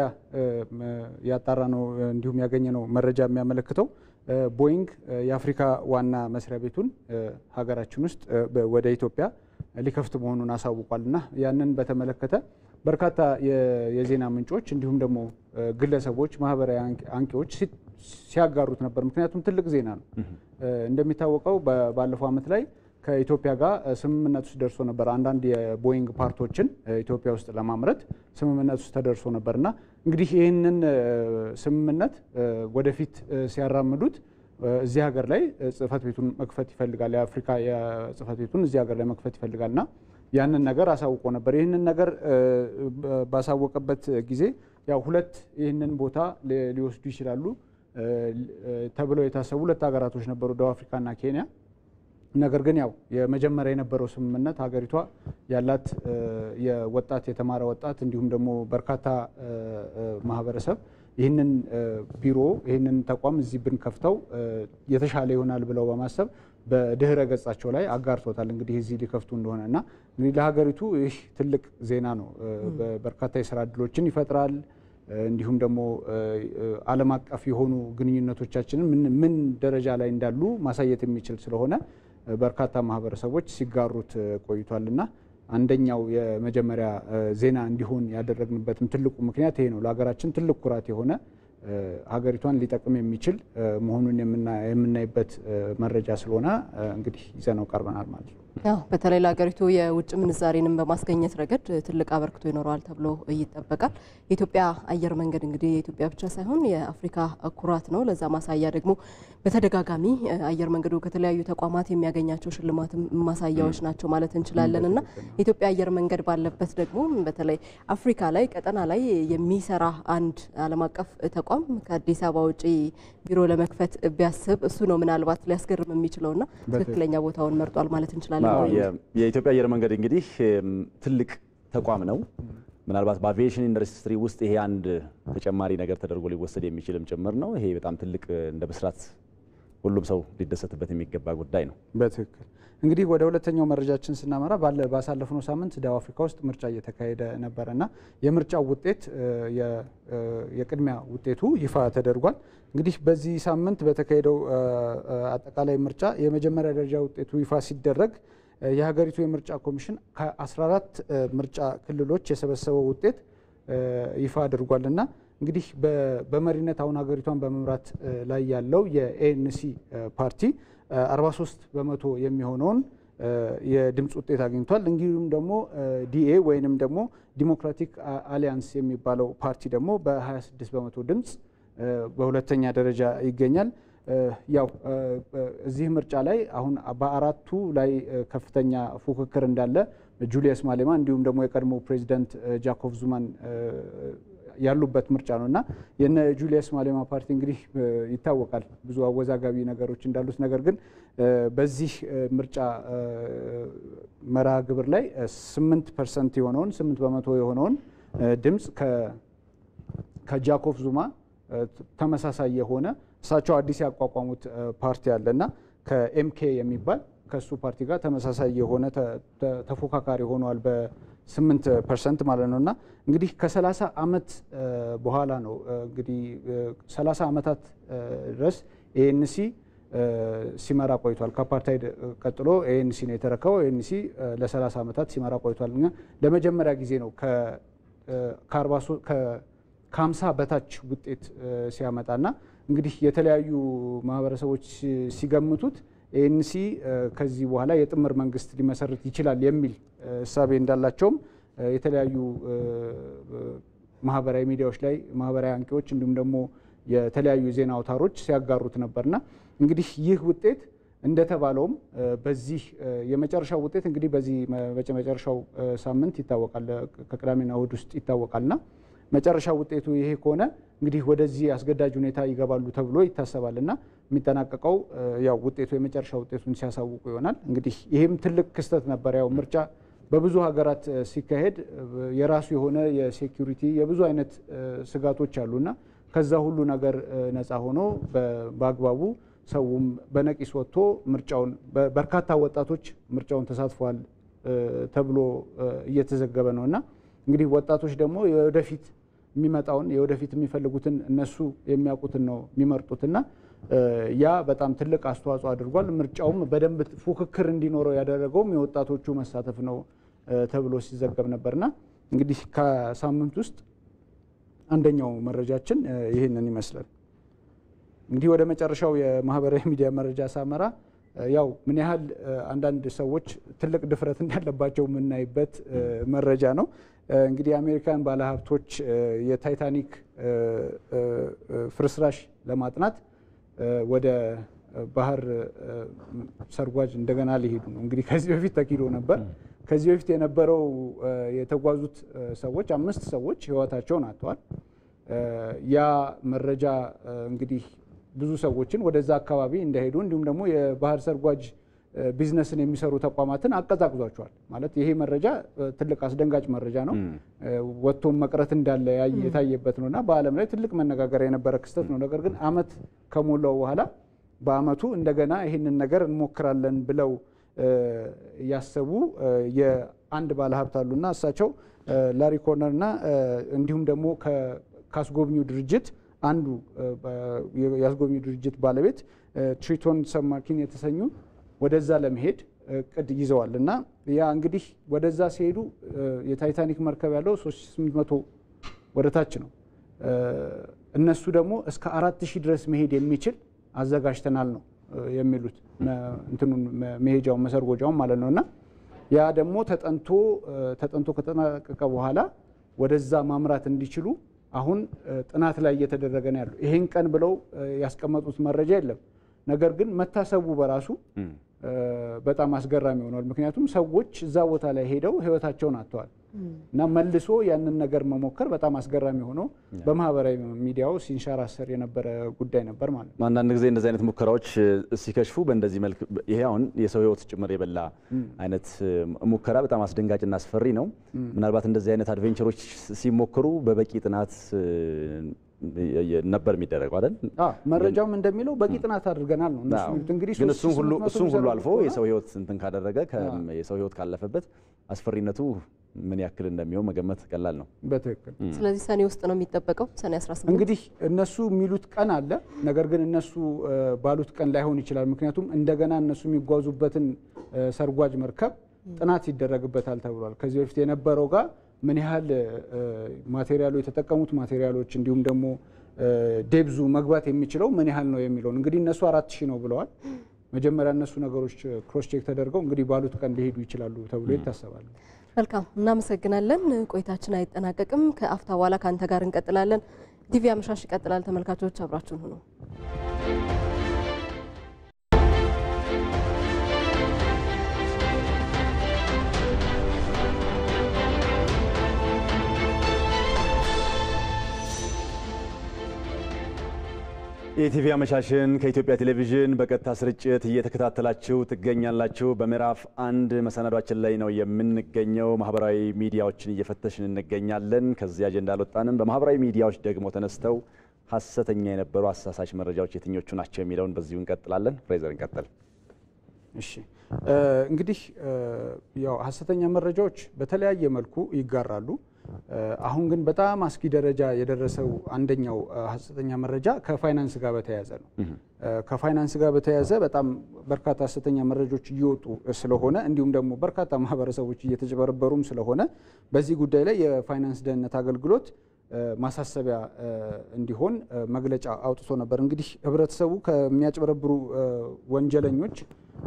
ያጣራ ነው እንዲሁም ያገኘ ነው መረጃ የሚያመለክተው ቦይንግ የአፍሪካ ዋና መስሪያ ቤቱን ሀገራችን ውስጥ ወደ ኢትዮጵያ ሊከፍት መሆኑን አሳውቋል እና ያንን በተመለከተ በርካታ የዜና ምንጮች እንዲሁም ደግሞ ግለሰቦች፣ ማህበራዊ አንቂዎች ሲያጋሩት ነበር። ምክንያቱም ትልቅ ዜና ነው። እንደሚታወቀው ባለፈው ዓመት ላይ ከኢትዮጵያ ጋር ስምምነት ውስጥ ደርሶ ነበር። አንዳንድ የቦይንግ ፓርቶችን ኢትዮጵያ ውስጥ ለማምረት ስምምነት ውስጥ ተደርሶ ነበር እና እንግዲህ ይህንን ስምምነት ወደፊት ሲያራምዱት እዚህ ሀገር ላይ ጽህፈት ቤቱን መክፈት ይፈልጋል። የአፍሪካ ጽህፈት ቤቱን እዚህ ሀገር ላይ መክፈት ይፈልጋል እና ያንን ነገር አሳውቆ ነበር። ይህንን ነገር ባሳወቀበት ጊዜ ያው ሁለት ይህንን ቦታ ሊወስዱ ይችላሉ ተብለው የታሰቡ ሁለት ሀገራቶች ነበሩ፣ ደቡብ አፍሪካና ኬንያ። ነገር ግን ያው የመጀመሪያ የነበረው ስምምነት ሀገሪቷ ያላት የወጣት የተማረ ወጣት እንዲሁም ደግሞ በርካታ ማህበረሰብ ይህንን ቢሮ ይህንን ተቋም እዚህ ብንከፍተው የተሻለ ይሆናል ብለው በማሰብ በድህረ ገጻቸው ላይ አጋርቶታል። እንግዲህ እዚህ ሊከፍቱ እንደሆነ እና እንግዲህ ለሀገሪቱ ይህ ትልቅ ዜና ነው። በርካታ የስራ እድሎችን ይፈጥራል። እንዲሁም ደግሞ ዓለም አቀፍ የሆኑ ግንኙነቶቻችንን ምን ደረጃ ላይ እንዳሉ ማሳየት የሚችል ስለሆነ በርካታ ማህበረሰቦች ሲጋሩት ቆይቷልና አንደኛው የመጀመሪያ ዜና እንዲሆን ያደረግንበትም ትልቁ ምክንያት ይሄ ነው። ለሀገራችን ትልቅ ኩራት የሆነ ሀገሪቷን ሊጠቅም የሚችል መሆኑን የምናይበት መረጃ ስለሆነ እንግዲህ ይዘነው ቀርበናል ማለት ነው። ያው በተለይ ለሀገሪቱ የውጭ ምንዛሬንም በማስገኘት ረገድ ትልቅ አበርክቶ ይኖረዋል ተብሎ ይጠበቃል። የኢትዮጵያ አየር መንገድ እንግዲህ የኢትዮጵያ ብቻ ሳይሆን የአፍሪካ ኩራት ነው። ለዛ ማሳያ ደግሞ በተደጋጋሚ አየር መንገዱ ከተለያዩ ተቋማት የሚያገኛቸው ሽልማትም ማሳያዎች ናቸው ማለት እንችላለን እና የኢትዮጵያ አየር መንገድ ባለበት ደግሞ በተለይ አፍሪካ ላይ ቀጠና ላይ የሚሰራ አንድ ዓለም አቀፍ ተቋም ከአዲስ አበባ ውጪ ቢሮ ለመክፈት ቢያስብ እሱ ነው ምናልባት ሊያስገርም የሚችለውና ትክክለኛ ቦታውን መርጧል ማለት እንችላለን። የኢትዮጵያ አየር መንገድ እንግዲህ ትልቅ ተቋም ነው። ምናልባት በአቪዬሽን ኢንዱስትሪ ውስጥ ይሄ አንድ ተጨማሪ ነገር ተደርጎ ሊወሰድ የሚችልም ጭምር ነው። ይሄ በጣም ትልቅ እንደ ብስራት ሁሉም ሰው ሊደሰትበት የሚገባ ጉዳይ ነው። በትክክል እንግዲህ ወደ ሁለተኛው መረጃችን ስናመራ ባሳለፍነው ሳምንት ደቡብ አፍሪካ ውስጥ ምርጫ እየተካሄደ ነበረ እና የምርጫው ውጤት የቅድሚያ ውጤቱ ይፋ ተደርጓል። እንግዲህ በዚህ ሳምንት በተካሄደው አጠቃላይ ምርጫ የመጀመሪያ ደረጃ ውጤቱ ይፋ ሲደረግ የሀገሪቱ የምርጫ ኮሚሽን ከ14 ምርጫ ክልሎች የሰበሰበው ውጤት ይፋ አድርጓል እና እንግዲህ በመሪነት አሁን ሀገሪቷን በመምራት ላይ ያለው የኤንሲ ፓርቲ 43 በመቶ የሚሆነውን የድምፅ ውጤት አግኝቷል። እንዲሁም ደግሞ ዲኤ ወይንም ደግሞ ዲሞክራቲክ አሊያንስ የሚባለው ፓርቲ ደግሞ በ26 በመቶ ድምፅ በሁለተኛ ደረጃ ይገኛል። ያው እዚህ ምርጫ ላይ አሁን በአራቱ ላይ ከፍተኛ ፉክክር እንዳለ ጁሊየስ ማሌማ እንዲሁም ደግሞ የቀድሞ ፕሬዚዳንት ጃኮብ ዙማን ያሉበት ምርጫ ነው እና የነ ጁሊየስ ማሌማ ፓርቲ እንግዲህ ይታወቃል ብዙ አወዛጋቢ ነገሮች እንዳሉት። ነገር ግን በዚህ ምርጫ መርሃ ግብር ላይ ስምንት ፐርሰንት የሆነውን ስምንት በመቶ የሆነውን ድምፅ ከጃኮብ ዙማ ተመሳሳይ የሆነ እሳቸው አዲስ ያቋቋሙት ፓርቲ አለ እና ከኤምኬ የሚባል ከእሱ ፓርቲ ጋር ተመሳሳይ የሆነ ተፎካካሪ ሆነዋል በስምንት ፐርሰንት ማለት ነው እና እንግዲህ ከሰላሳ ዓመት በኋላ ነው እንግዲህ ሰላሳ ዓመታት ድረስ ኤኤንሲ ሲመራ ቆይቷል። ከአፓርታይድ ቀጥሎ ኤኤንሲ ነው የተረከበው። ኤኤንሲ ለ30 ዓመታት ሲመራ ቆይቷል። ለመጀመሪያ ጊዜ ነው ከ50 በታች ውጤት ሲያመጣና እንግዲህ የተለያዩ ማህበረሰቦች ሲገምቱት ኤኤንሲ ከዚህ በኋላ የጥምር መንግስት ሊመሰርት ይችላል የሚል እሳቤ እንዳላቸውም የተለያዩ ማህበራዊ ሚዲያዎች ላይ ማህበራዊ አንቂዎች እንዲሁም ደግሞ የተለያዩ የዜና አውታሮች ሲያጋሩት ነበርና እንግዲህ ይህ ውጤት እንደተባለውም በዚህ የመጨረሻው ውጤት እንግዲህ በዚህ መጨረሻው ሳምንት ይታወቃል፣ ከቅዳሜና እሁድ ውስጥ ይታወቃልና መጨረሻ ውጤቱ ይሄ ከሆነ እንግዲህ ወደዚህ አስገዳጅ ሁኔታ ይገባሉ ተብሎ ይታሰባል እና የሚጠናቀቀው ያው ውጤቱ የመጨረሻ ውጤቱን ሲያሳውቁ ይሆናል። እንግዲህ ይህም ትልቅ ክስተት ነበር። ያው ምርጫ በብዙ ሀገራት ሲካሄድ የራሱ የሆነ የሴኪሪቲ የብዙ አይነት ስጋቶች አሉና ከዛ ሁሉ ነገር ነፃ ሆኖ በአግባቡ ሰውም በነቂስ ወጥቶ ምርጫውን በርካታ ወጣቶች ምርጫውን ተሳትፈዋል ተብሎ እየተዘገበ ነው እና እንግዲህ ወጣቶች ደግሞ የወደፊት የሚመጣውን የወደፊት የሚፈልጉትን እነሱ የሚያውቁትን ነው የሚመርጡትና ያ በጣም ትልቅ አስተዋጽኦ አድርጓል። ምርጫውም በደንብ ፉክክር እንዲኖረው ያደረገውም የወጣቶቹ መሳተፍ ነው ተብሎ ሲዘገብ ነበርና እንግዲህ ከሳምንት ውስጥ አንደኛው መረጃችን ይህንን ይመስላል። እንግዲህ ወደ መጨረሻው የማህበራዊ ሚዲያ መረጃ ሳመራ ያው ምን ያህል አንዳንድ ሰዎች ትልቅ ድፍረት እንዳለባቸው የምናይበት መረጃ ነው። እንግዲህ የአሜሪካን ባለሀብቶች የታይታኒክ ፍርስራሽ ለማጥናት ወደ ባህር ሰርጓጅ እንደገና ሊሄዱ ነው። እንግዲህ ከዚህ በፊት ተኪዶ ነበር። ከዚህ በፊት የነበረው የተጓዙት ሰዎች አምስት ሰዎች ህይወታቸውን አጥተዋል። ያ መረጃ እንግዲህ ብዙ ሰዎችን ወደዛ አካባቢ እንዳይሄዱ እንዲሁም ደግሞ የባህር ሰርጓጅ ቢዝነስን የሚሰሩ ተቋማትን አቀዛቅዟቸዋል። ማለት ይሄ መረጃ ትልቅ አስደንጋጭ መረጃ ነው። ወጥቶም መቅረት እንዳለ የታየበት ነው እና በዓለም ላይ ትልቅ መነጋገሪያ የነበረ ክስተት ነው። ነገር ግን አመት ከሞላው በኋላ በአመቱ እንደገና ይህንን ነገር እንሞክራለን ብለው ያሰቡ የአንድ ባለሀብት አሉና እሳቸው ላሪ ኮርነር እና እንዲሁም ደግሞ ከአስጎብኚው ድርጅት አንዱ የአስጎብኚው ድርጅት ባለቤት ትሪቶን ሰማኪን የተሰኙ ወደዛ ለመሄድ እቅድ ይዘዋል እና ያ እንግዲህ ወደዛ ሲሄዱ የታይታኒክ መርከብ ያለው 3800 ወደ ታች ነው። እነሱ ደግሞ እስከ አራት ሺህ ድረስ መሄድ የሚችል አዘጋጅተናል ነው የሚሉት እንትኑን መሄጃውን መሰርጎጃውን ማለት ነው እና ያ ደግሞ ተጠንቶ ተጠንቶ ከተጠናቀቀ በኋላ ወደዛ ማምራት እንዲችሉ አሁን ጥናት ላይ እየተደረገ ነው ያለው። ይሄን ቀን ብለው ያስቀመጡት መረጃ የለም። ነገር ግን መታሰቡ በራሱ በጣም አስገራሚ ሆኗል። ምክንያቱም ሰዎች እዛ ቦታ ላይ ሄደው ህይወታቸውን አጥተዋል እና መልሶ ያንን ነገር መሞከር በጣም አስገራሚ ሆኖ በማህበራዊ ሚዲያው ሲንሸራሰር የነበረ ጉዳይ ነበር ማለት ነው። አንዳንድ ጊዜ እንደዚህ አይነት ሙከራዎች ሲከሽፉ በእንደዚህ መልክ ይሄ አሁን የሰው ህይወት ጭምር የበላ አይነት ሙከራ በጣም አስደንጋጭና አስፈሪ ነው። ምናልባት እንደዚህ አይነት አድቬንቸሮች ሲሞክሩ በበቂ ጥናት ነበር የሚደረገው አይደል? መረጃውም እንደሚለው በቂ ጥናት አድርገናል ነው እነሱ የሚሉት። እንግዲህ ግን እሱም ሁሉ እሱም ሁሉ አልፎ የሰው ህይወት እንትን ካደረገ የሰው ህይወት ካለፈበት አስፈሪነቱ ምን ያክል እንደሚሆን መገመት ቀላል ነው። በትክክል ስለዚህ ሰኔ ውስጥ ነው የሚጠበቀው። ሰኔ 18 እንግዲህ እነሱ የሚሉት ቀን አለ። ነገር ግን እነሱ ባሉት ቀን ላይሆን ይችላል። ምክንያቱም እንደገና እነሱ የሚጓዙበትን ሰርጓጅ መርከብ ጥናት ይደረግበታል ተብሏል። ከዚህ በፊት የነበረው ጋር ምን ያህል ማቴሪያሉ የተጠቀሙት ማቴሪያሎች እንዲሁም ደግሞ ዴብዙ መግባት የሚችለው ምን ያህል ነው የሚለውን እንግዲህ እነሱ አራት ሺህ ነው ብለዋል። መጀመሪያ እነሱ ነገሮች ክሮስ ቼክ ተደርገው እንግዲህ ባሉት ቀን ሊሄዱ ይችላሉ ተብሎ ይታሰባል። መልካም እናመሰግናለን። ቆይታችን አይጠናቀቅም። ከአፍታ በኋላ ከአንተ ጋር እንቀጥላለን። ቲቪ አመሻሽ ይቀጥላል። ተመልካቾች አብራችሁን ሁኑ። የኢቲቪ አመሻሽን ከኢትዮጵያ ቴሌቪዥን በቀጥታ ስርጭት እየተከታተላችሁ ትገኛላችሁ። በምዕራፍ አንድ መሰናዷችን ላይ ነው የምንገኘው። ማህበራዊ ሚዲያዎችን እየፈተሽን እንገኛለን። ከዚህ አጀንዳ አልወጣንም። በማህበራዊ ሚዲያዎች ደግሞ ተነስተው ሀሰተኛ የነበሩ አሳሳች መረጃዎች የትኞቹ ናቸው የሚለውን በዚሁ እንቀጥላለን። ፍሬዘር እንቀጥል። እሺ እንግዲህ ያው ሀሰተኛ መረጃዎች በተለያየ መልኩ ይጋራሉ። አሁን ግን በጣም አስጊ ደረጃ የደረሰው አንደኛው ሀሰተኛ መረጃ ከፋይናንስ ጋር በተያያዘ ነው። ከፋይናንስ ጋር በተያያዘ በጣም በርካታ ሀሰተኛ መረጃዎች እየወጡ ስለሆነ እንዲሁም ደግሞ በርካታ ማህበረሰቦች እየተጭበረበሩም ስለሆነ በዚህ ጉዳይ ላይ የፋይናንስ ደህንነት አገልግሎት ማሳሰቢያ እንዲሆን መግለጫ አውጥቶ ነበር። እንግዲህ ህብረተሰቡ ከሚያጭበረብሩ ወንጀለኞች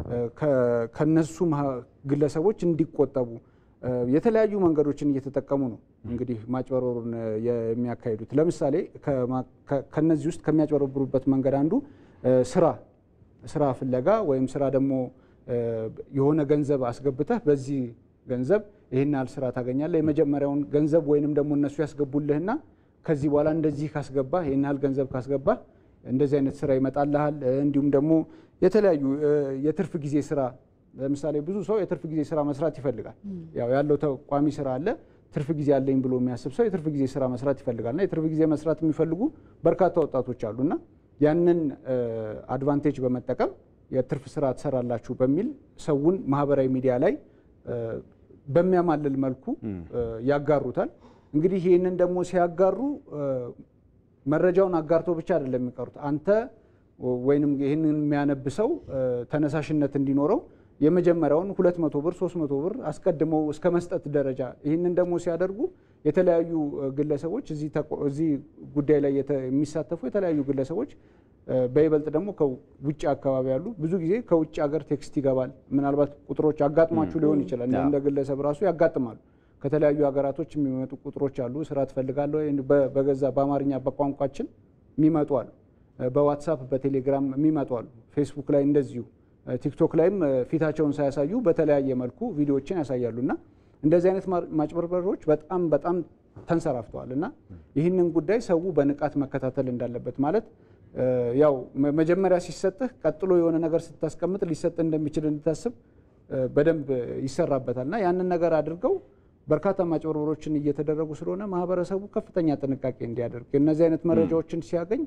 ከነሱ ግለሰቦች እንዲቆጠቡ የተለያዩ መንገዶችን እየተጠቀሙ ነው እንግዲህ ማጭበረሩን የሚያካሂዱት። ለምሳሌ ከነዚህ ውስጥ ከሚያጭበረብሩበት መንገድ አንዱ ስራ ስራ ፍለጋ ወይም ስራ ደግሞ የሆነ ገንዘብ አስገብተህ በዚህ ገንዘብ ይህን ያህል ስራ ታገኛለህ። የመጀመሪያውን ገንዘብ ወይንም ደግሞ እነሱ ያስገቡልህና ከዚህ በኋላ እንደዚህ ካስገባህ ይህን ያህል ገንዘብ ካስገባህ እንደዚህ አይነት ስራ ይመጣልሃል። እንዲሁም ደግሞ የተለያዩ የትርፍ ጊዜ ስራ ለምሳሌ ብዙ ሰው የትርፍ ጊዜ ስራ መስራት ይፈልጋል። ያው ያለው ተቋሚ ስራ አለ። ትርፍ ጊዜ አለኝ ብሎ የሚያስብ ሰው የትርፍ ጊዜ ስራ መስራት ይፈልጋል እና የትርፍ ጊዜ መስራት የሚፈልጉ በርካታ ወጣቶች አሉና ያንን አድቫንቴጅ በመጠቀም የትርፍ ስራ ትሰራላችሁ በሚል ሰውን ማህበራዊ ሚዲያ ላይ በሚያማልል መልኩ ያጋሩታል። እንግዲህ ይህንን ደግሞ ሲያጋሩ መረጃውን አጋርተው ብቻ አይደለም የሚቀሩት። አንተ ወይንም ይህንን የሚያነብ ሰው ተነሳሽነት እንዲኖረው የመጀመሪያውን ሁለት መቶ ብር ሶስት መቶ ብር አስቀድመው እስከ መስጠት ደረጃ ይህንን ደግሞ ሲያደርጉ የተለያዩ ግለሰቦች እዚህ ጉዳይ ላይ የሚሳተፉ የተለያዩ ግለሰቦች በይበልጥ ደግሞ ከውጭ አካባቢ ያሉ ብዙ ጊዜ ከውጭ ሀገር ቴክስት ይገባል። ምናልባት ቁጥሮች አጋጥሟችሁ ሊሆን ይችላል። እንደ ግለሰብ ራሱ ያጋጥማሉ። ከተለያዩ ሀገራቶች የሚመጡ ቁጥሮች አሉ። ስራ ትፈልጋለሁ በገዛ በአማርኛ በቋንቋችን የሚመጡ አሉ። በዋትሳፕ በቴሌግራም የሚመጡ አሉ። ፌስቡክ ላይ እንደዚሁ ቲክቶክ ላይም ፊታቸውን ሳያሳዩ በተለያየ መልኩ ቪዲዮዎችን ያሳያሉ እና እንደዚህ አይነት ማጭበርበሮች በጣም በጣም ተንሰራፍተዋል እና ይህንን ጉዳይ ሰው በንቃት መከታተል እንዳለበት ማለት ያው መጀመሪያ ሲሰጥህ ቀጥሎ የሆነ ነገር ስታስቀምጥ ሊሰጥህ እንደሚችል እንድታስብ በደንብ ይሰራበታል እና ያንን ነገር አድርገው በርካታ ማጭበርበሮችን እየተደረጉ ስለሆነ ማህበረሰቡ ከፍተኛ ጥንቃቄ እንዲያደርግ እነዚህ አይነት መረጃዎችን ሲያገኝ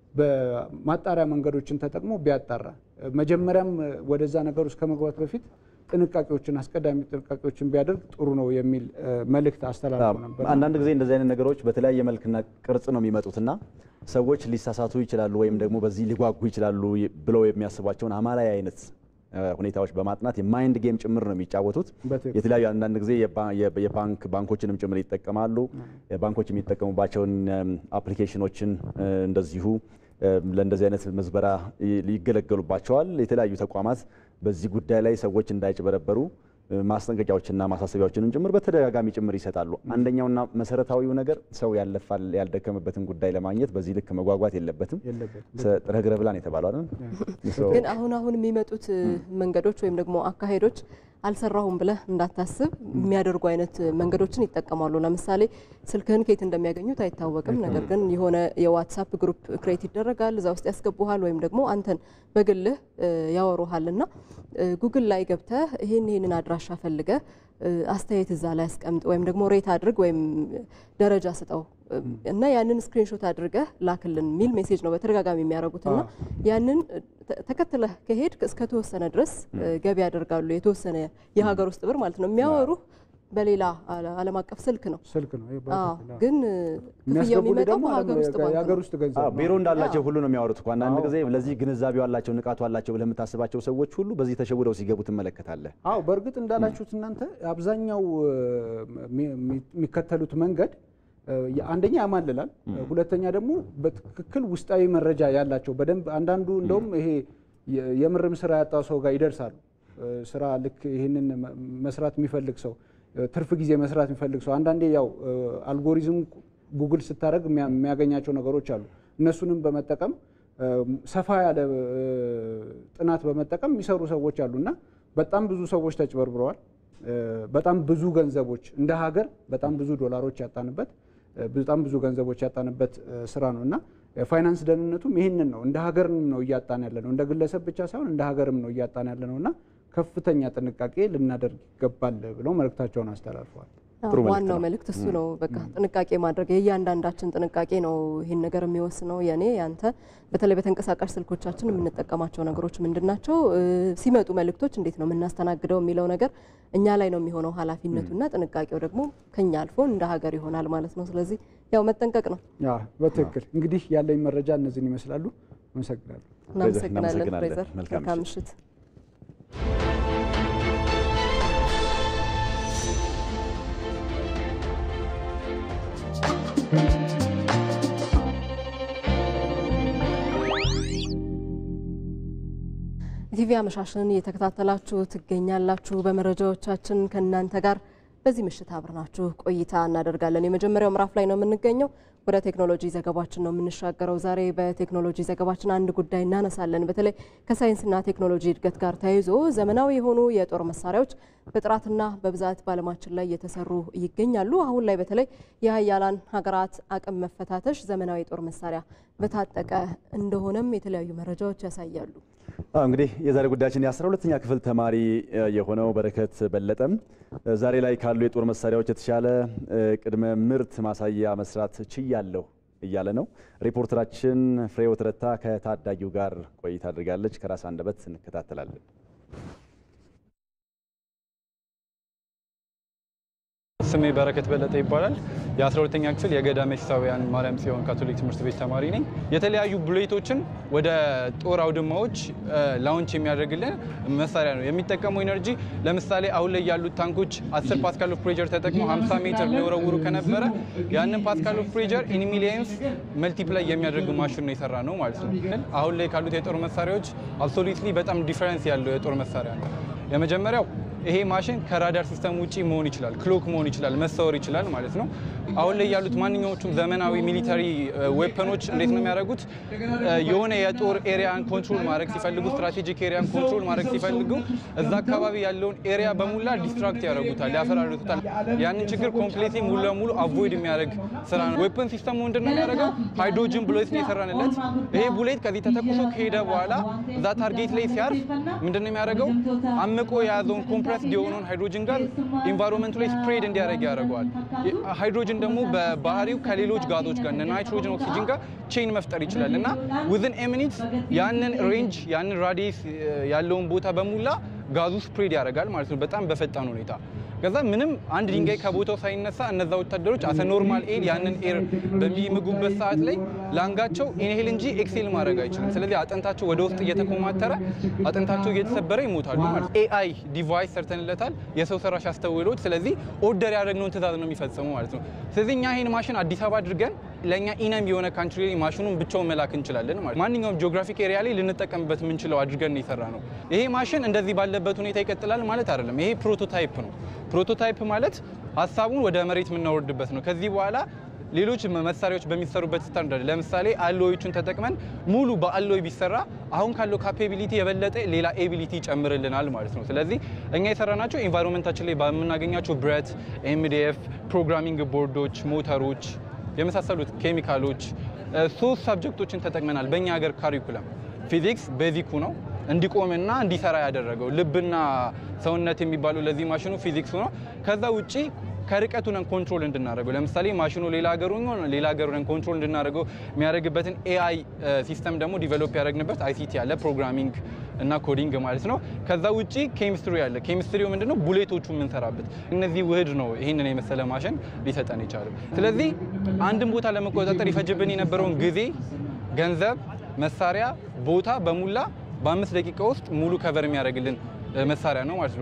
በማጣሪያ መንገዶችን ተጠቅሞ ቢያጣራ መጀመሪያም ወደዛ ነገር ውስጥ ከመግባት በፊት ጥንቃቄዎችን አስቀዳሚ ጥንቃቄዎችን ቢያደርግ ጥሩ ነው የሚል መልእክት አስተላልፎ ነበር። አንዳንድ ጊዜ እንደዚህ አይነት ነገሮች በተለያየ መልክና ቅርጽ ነው የሚመጡትና ሰዎች ሊሳሳቱ ይችላሉ ወይም ደግሞ በዚህ ሊጓጉ ይችላሉ ብለው የሚያስቧቸውን አማላይ አይነት ሁኔታዎች በማጥናት የማይንድ ጌም ጭምር ነው የሚጫወቱት። የተለያዩ አንዳንድ ጊዜ የባንክ ባንኮችንም ጭምር ይጠቀማሉ። ባንኮች የሚጠቀሙባቸውን አፕሊኬሽኖችን እንደዚሁ ለእንደዚህ አይነት ምዝበራ ይገለገሉባቸዋል። የተለያዩ ተቋማት በዚህ ጉዳይ ላይ ሰዎች እንዳይጭበረበሩ ማስጠንቀቂያዎችና ማሳሰቢያዎችንም ጭምር በተደጋጋሚ ጭምር ይሰጣሉ። አንደኛውና መሰረታዊው ነገር ሰው ያለፋል ያልደከመበትን ጉዳይ ለማግኘት በዚህ ልክ መጓጓት የለበትም። ጥረህ ግረህ ብላ ነው የተባለው አይደል? ግን አሁን አሁን የሚመጡት መንገዶች ወይም ደግሞ አካሄዶች አልሰራሁም ብለህ እንዳታስብ የሚያደርጉ አይነት መንገዶችን ይጠቀማሉ። ለምሳሌ ስልክህን ከየት እንደሚያገኙት አይታወቅም። ነገር ግን የሆነ የዋትሳፕ ግሩፕ ክሬት ይደረጋል፣ እዛ ውስጥ ያስገቡሃል፣ ወይም ደግሞ አንተን በግልህ ያወሩሃል እና ጉግል ላይ ገብተህ ይህን ይህንን አድራሻ ፈልገህ አስተያየት እዛ ላይ አስቀምጥ ወይም ደግሞ ሬት አድርግ ወይም ደረጃ ስጠው እና ያንን ስክሪንሾት አድርገህ ላክልን የሚል ሜሴጅ ነው በተደጋጋሚ የሚያደርጉት እና ያንን ተከትለህ ከሄድ እስከተወሰነ ድረስ ገቢ ያደርጋሉ። የተወሰነ የሀገር ውስጥ ብር ማለት ነው የሚያወሩ በሌላ ዓለም አቀፍ ስልክ ነው ስልክ ነው ግን ክፍያው የሚመጣው የሚያስገቡልህ ሀገር ውስጥ ባንክ የሀገር ነው። ውስጥ ገንዘብ ነው። ቢሮ እንዳላቸው ሁሉ ነው የሚያወሩት እኮ። አንዳንድ ጊዜ ለዚህ ግንዛቤው አላቸው ንቃቱ አላቸው ብለህ የምታስባቸው ሰዎች ሁሉ በዚህ ተሸውደው ሲገቡ ትመለከታለህ። አዎ በእርግጥ እንዳላችሁት እናንተ አብዛኛው የሚከተሉት መንገድ አንደኛ ያማልላል፣ ሁለተኛ ደግሞ በትክክል ውስጣዊ መረጃ ያላቸው በደንብ አንዳንዱ እንደውም ይሄ የምርም ስራ ያጣው ሰው ጋር ይደርሳሉ። ስራ ልክ ይህንን መስራት የሚፈልግ ሰው ትርፍ ጊዜ መስራት የሚፈልግ ሰው አንዳንዴ ያው አልጎሪዝም ጉግል ስታደርግ የሚያገኛቸው ነገሮች አሉ። እነሱንም በመጠቀም ሰፋ ያለ ጥናት በመጠቀም የሚሰሩ ሰዎች አሉ እና በጣም ብዙ ሰዎች ተጭበርብረዋል። በጣም ብዙ ገንዘቦች እንደ ሀገር በጣም ብዙ ዶላሮች ያጣንበት በጣም ብዙ ገንዘቦች ያጣንበት ስራ ነው እና ፋይናንስ ደህንነቱም ይህንን ነው እንደ ሀገርም ነው እያጣን ያለ ነው። እንደ ግለሰብ ብቻ ሳይሆን እንደ ሀገርም ነው እያጣን ያለ ነው እና ከፍተኛ ጥንቃቄ ልናደርግ ይገባል ብለው መልእክታቸውን አስተላልፈዋል። ጥሩ መልእክት ዋናው ነው። መልእክት እሱ ነው። በቃ ጥንቃቄ ማድረግ የእያንዳንዳችን ጥንቃቄ ነው ይህን ነገር የሚወስነው። የኔ ያንተ፣ በተለይ በተንቀሳቃሽ ስልኮቻችን የምንጠቀማቸው ነገሮች ምንድን ናቸው? እ፣ ሲመጡ መልእክቶች እንዴት ነው የምናስተናግደው የሚለው ነገር እኛ ላይ ነው የሚሆነው ኃላፊነቱና ጥንቃቄው ደግሞ ከኛ አልፎ እንደ ሀገር ይሆናል ማለት ነው። ስለዚህ ያው መጠንቀቅ ነው። ያ በትክክል እንግዲህ ያለኝ መረጃ እነዚህን ይመስላሉ። አመሰግናለሁ። እናመሰግናለን እናመሰግናለን። ፍሬዘር። መልካም መልካም ምሽት። ኢቲቪ አመሻሽን እየተከታተላችሁ ትገኛላችሁ። በመረጃዎቻችን ከእናንተ ጋር በዚህ ምሽት አብረናችሁ ቆይታ እናደርጋለን። የመጀመሪያው ምዕራፍ ላይ ነው የምንገኘው። ወደ ቴክኖሎጂ ዘገባችን ነው የምንሻገረው። ዛሬ በቴክኖሎጂ ዘገባችን አንድ ጉዳይ እናነሳለን። በተለይ ከሳይንስና ቴክኖሎጂ እድገት ጋር ተያይዞ ዘመናዊ የሆኑ የጦር መሳሪያዎች በጥራትና በብዛት በዓለማችን ላይ እየተሰሩ ይገኛሉ። አሁን ላይ በተለይ የሀያላን ሀገራት አቅም መፈታተሽ ዘመናዊ የጦር መሳሪያ በታጠቀ እንደሆነም የተለያዩ መረጃዎች ያሳያሉ። አዎ እንግዲህ የዛሬ ጉዳያችን የአስራ ሁለተኛ ክፍል ተማሪ እ, የሆነው በረከት በለጠም እ, ዛሬ ላይ ካሉ የጦር መሳሪያዎች የተሻለ እ, ቅድመ ምርት ማሳያ መስራት ችያለሁ እያለ ነው። ሪፖርተራችን ፍሬህይወት ረታ ከታዳጊው ጋር ቆይታ አድርጋለች። ከራስ አንደበት እንከታተላለን። ስሜ በረከት በለጠ ይባላል። የ12ተኛ ክፍል የገዳ መሲሳውያን ማርያም ጽዮን ካቶሊክ ትምህርት ቤት ተማሪ ነኝ። የተለያዩ ቡሌቶችን ወደ ጦር አውድማዎች ላውንች የሚያደርግልን መሳሪያ ነው። የሚጠቀመው ኤነርጂ ለምሳሌ አሁን ላይ ያሉት ታንኮች 10 ፓስካል ኦፍ ፕሬጀር ተጠቅመው 50 ሜትር ሊወረውሩ ከነበረ ያንን ፓስካል ኦፍ ፕሬጀር ኢን ሚሊየንስ መልቲፕላይ የሚያደርግ ማሽን ነው የሰራ ነው ማለት ነው። ግን አሁን ላይ ካሉት የጦር መሳሪያዎች አብሶሉትሊ በጣም ዲፈረንስ ያለው የጦር መሳሪያ ነው። የመጀመሪያው ይሄ ማሽን ከራዳር ሲስተም ውጪ መሆን ይችላል፣ ክሎክ መሆን ይችላል፣ መሰወር ይችላል ማለት ነው። አሁን ላይ ያሉት ማንኛዎቹም ዘመናዊ ሚሊተሪ ዌፐኖች እንዴት ነው የሚያደርጉት? የሆነ የጦር ኤሪያን ኮንትሮል ማድረግ ሲፈልጉ፣ ስትራቴጂክ ኤሪያን ኮንትሮል ማድረግ ሲፈልጉ እዛ አካባቢ ያለውን ኤሪያ በሙላ ዲስትራክት ያደርጉታል፣ ያፈራርጡታል። ያንን ችግር ኮምፕሌትሊ ሙሉ ለሙሉ አቮይድ የሚያደርግ ስራ ነው። ዌፐን ሲስተሙ ምንድን ነው የሚያደርገው? ሃይድሮጅን ቡሌት ነው የሰራንለት። ይሄ ቡሌት ከዚህ ተተኩሶ ከሄደ በኋላ እዛ ታርጌት ላይ ሲያርፍ ምንድን ነው የሚያደርገው? አምቆ የያዘውን ኮምፕረስድ የሆነውን ሃይድሮጅን ጋር ኢንቫይሮንመንቱ ላይ ስፕሬድ እንዲያደርግ ያደርገዋል። ሃይድሮጅን ደግሞ በባህሪው ከሌሎች ጋዞች ጋር ናይትሮጅን፣ ኦክሲጅን ጋር ቼን መፍጠር ይችላል እና ዊዝን ኤ ሚኒትስ ያንን ሬንጅ ያንን ራዲየስ ያለውን ቦታ በሙላ ጋዙ ስፕሬድ ያደርጋል ማለት ነው በጣም በፈጣን ሁኔታ። ከዛ ምንም አንድ ድንጋይ ከቦታው ሳይነሳ እነዛ ወታደሮች አሰ ኖርማል ኤር ያንን ኤር በሚምጉበት ሰዓት ላይ ላንጋቸው ኢንሄል እንጂ ኤክሴል ማድረግ አይችልም። ስለዚህ አጥንታቸው ወደ ውስጥ እየተኮማተረ አጥንታቸው እየተሰበረ ይሞታሉ ማለት ነው። ኤአይ ዲቫይስ ሰርተንለታል፣ የሰው ሰራሽ አስተውሎት። ስለዚህ ኦርደር ያደረግነውን ትእዛዝ ነው የሚፈጽሙ ማለት ነው። ስለዚህ እኛ ይህን ማሽን አዲስ አበባ አድርገን ለእኛ ኢነም የሆነ ካንትሪ ላይ ማሽኑን ብቻውን መላክ እንችላለን ማለት ማንኛውም ጂኦግራፊክ ኤሪያ ላይ ልንጠቀምበት የምንችለው አድርገን ነው የሰራ ነው። ይሄ ማሽን እንደዚህ ባለበት ሁኔታ ይቀጥላል ማለት አይደለም። ይሄ ፕሮቶታይፕ ነው። ፕሮቶታይፕ ማለት ሀሳቡን ወደ መሬት የምናወርድበት ነው። ከዚህ በኋላ ሌሎች መሳሪያዎች በሚሰሩበት ስታንዳርድ ለምሳሌ አሎዮቹን ተጠቅመን ሙሉ በአሎይ ቢሰራ አሁን ካለው ካፓቢሊቲ የበለጠ ሌላ ኤቢሊቲ ይጨምርልናል ማለት ነው። ስለዚህ እኛ የሰራናቸው ኤንቫይሮንመንታችን ላይ በምናገኛቸው ብረት፣ ኤምዲኤፍ፣ ፕሮግራሚንግ ቦርዶች፣ ሞተሮች የመሳሰሉት ኬሚካሎች ሶስት ሳብጀክቶችን ተጠቅመናል። በእኛ ሀገር ካሪኩለም ፊዚክስ ቤዚኩ ነው እንዲቆምና እንዲሰራ ያደረገው ልብና ሰውነት የሚባለው ለዚህ ማሽኑ ፊዚክሱ ነው። ከዛ ውጪ ከርቀቱ ነን ኮንትሮል እንድናደርገው ለምሳሌ ማሽኑ ሌላ ሀገሩ ሌላ ሀገሩ ነን ኮንትሮል እንድናደርገው የሚያደርግበትን ኤአይ ሲስተም ደግሞ ዲቨሎፕ ያደረግንበት አይሲቲ ያለ ፕሮግራሚንግ እና ኮዲንግ ማለት ነው። ከዛ ውጪ ኬሚስትሪ ያለ ኬሚስትሪው ምንድነው ቡሌቶቹ የምንሰራበት እነዚህ ውህድ ነው ይህንን የመሰለ ማሽን ሊሰጠን ይቻላል። ስለዚህ አንድን ቦታ ለመቆጣጠር ይፈጅብን የነበረውን ጊዜ፣ ገንዘብ፣ መሳሪያ፣ ቦታ በሙላ በአምስት ደቂቃ ውስጥ ሙሉ ከቨር የሚያደርግልን መሳሪያ ነው ማለት ነው።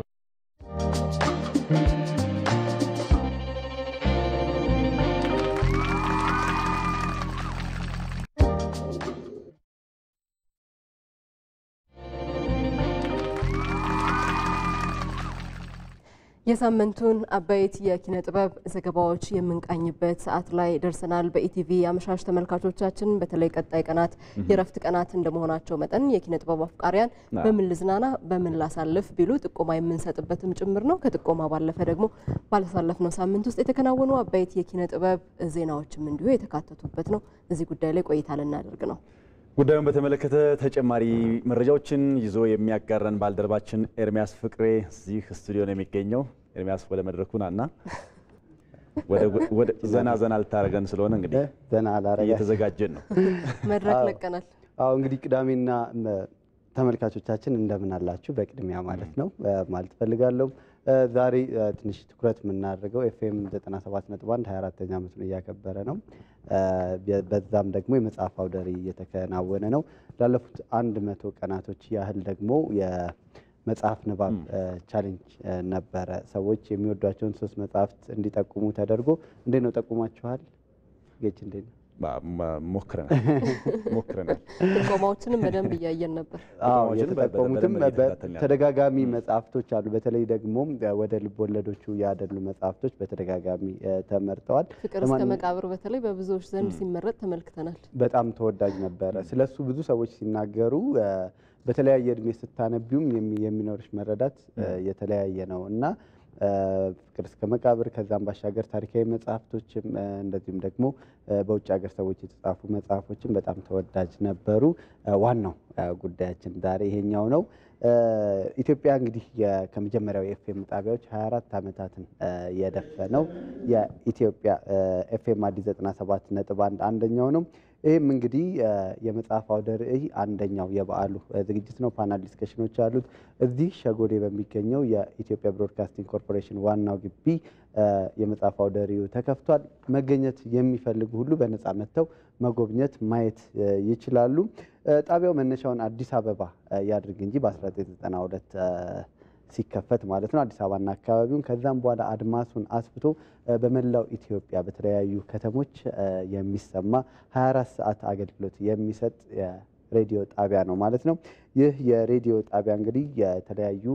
የሳምንቱን አበይት የኪነ ጥበብ ዘገባዎች የምንቃኝበት ሰዓት ላይ ደርሰናል። በኢቲቪ አመሻሽ ተመልካቾቻችን፣ በተለይ ቀጣይ ቀናት የረፍት ቀናት እንደመሆናቸው መጠን የኪነ ጥበብ አፍቃሪያን በምን ልዝናና፣ በምን ላሳልፍ ቢሉ ጥቆማ የምንሰጥበትም ጭምር ነው። ከጥቆማ ባለፈ ደግሞ ባለሳለፍነው ሳምንት ውስጥ የተከናወኑ አበይት የኪነ ጥበብ ዜናዎችም እንዲሁ የተካተቱበት ነው። እዚህ ጉዳይ ላይ ቆይታ ልናደርግ ነው። ጉዳዩን በተመለከተ ተጨማሪ መረጃዎችን ይዞ የሚያጋረን ባልደረባችን ኤርሚያስ ፍቅሬ እዚህ ስቱዲዮ ነው የሚገኘው። ኤርሚያስ ወደ መድረኩ ናና ወደ ዘና ዘና ልታደርገን ስለሆነ እንግዲህ ዘና ላረጋ እየተዘጋጀን ነው። መድረክ ለቀናል። አዎ እንግዲህ ቅዳሜና ተመልካቾቻችን እንደምን አላችሁ? በቅድሚያ ማለት ነው ማለት ፈልጋለሁ። ዛሬ ትንሽ ትኩረት የምናደርገው ኤፍኤም 97.1 24ኛ ዓመቱን እያከበረ ነው። በዛም ደግሞ የመጽሐፍ አውደ ርዕይ እየተከናወነ ነው። ላለፉት አንድ መቶ ቀናቶች ያህል ደግሞ የመጽሐፍ ንባብ ቻሌንጅ ነበረ። ሰዎች የሚወዷቸውን ሶስት መጽሐፍት እንዲጠቁሙ ተደርጎ እንዴት ነው ጠቁማችኋል? ጌች እንዴት ነው? ሞክረናል ሞክረናል። ጥቆማዎችንም በደንብ እያየን ነበር። አዎ የተጠቆሙትም ተደጋጋሚ መጽሐፍቶች አሉ። በተለይ ደግሞ ወደ ልብ ወለዶቹ ያደሉ መጽሐፍቶች በተደጋጋሚ ተመርጠዋል። ፍቅር እስከ መቃብር በተለይ በብዙዎች ዘንድ ሲመረጥ ተመልክተናል። በጣም ተወዳጅ ነበረ። ስለሱ ብዙ ሰዎች ሲናገሩ በተለያየ እድሜ ስታነቢውም የሚኖርሽ መረዳት የተለያየ ነው እና ፍቅር እስከ መቃብር ከዛም ባሻገር ታሪካዊ መጽሐፍቶችም እንደዚሁም ደግሞ በውጭ ሀገር ሰዎች የተጻፉ መጽሐፎችም በጣም ተወዳጅ ነበሩ። ዋናው ጉዳያችን ዛሬ ይሄኛው ነው። ኢትዮጵያ እንግዲህ ከመጀመሪያው የኤፍኤም ጣቢያዎች 24 ዓመታትን የደፈነው የኢትዮጵያ ኤፍኤም አዲስ 97 ነጥብ አንድ አንደኛው ነው። ይህም እንግዲህ የመጽሐፍ አውደ ርዕይ አንደኛው የበዓሉ ዝግጅት ነው። ፓናል ዲስከሽኖች አሉት። እዚህ ሸጎዴ በሚገኘው የኢትዮጵያ ብሮድካስቲንግ ኮርፖሬሽን ዋናው ግቢ የመጽሐፍ አውደ ርዕዩ ተከፍቷል። መገኘት የሚፈልጉ ሁሉ በነፃ መጥተው መጎብኘት ማየት ይችላሉ። ጣቢያው መነሻውን አዲስ አበባ ያድርግ እንጂ በ1992 ሲከፈት ማለት ነው አዲስ አበባና አካባቢውን ከዛም በኋላ አድማሱን አስፍቶ በመላው ኢትዮጵያ በተለያዩ ከተሞች የሚሰማ 24 ሰዓት አገልግሎት የሚሰጥ የሬዲዮ ጣቢያ ነው ማለት ነው። ይህ የሬዲዮ ጣቢያ እንግዲህ የተለያዩ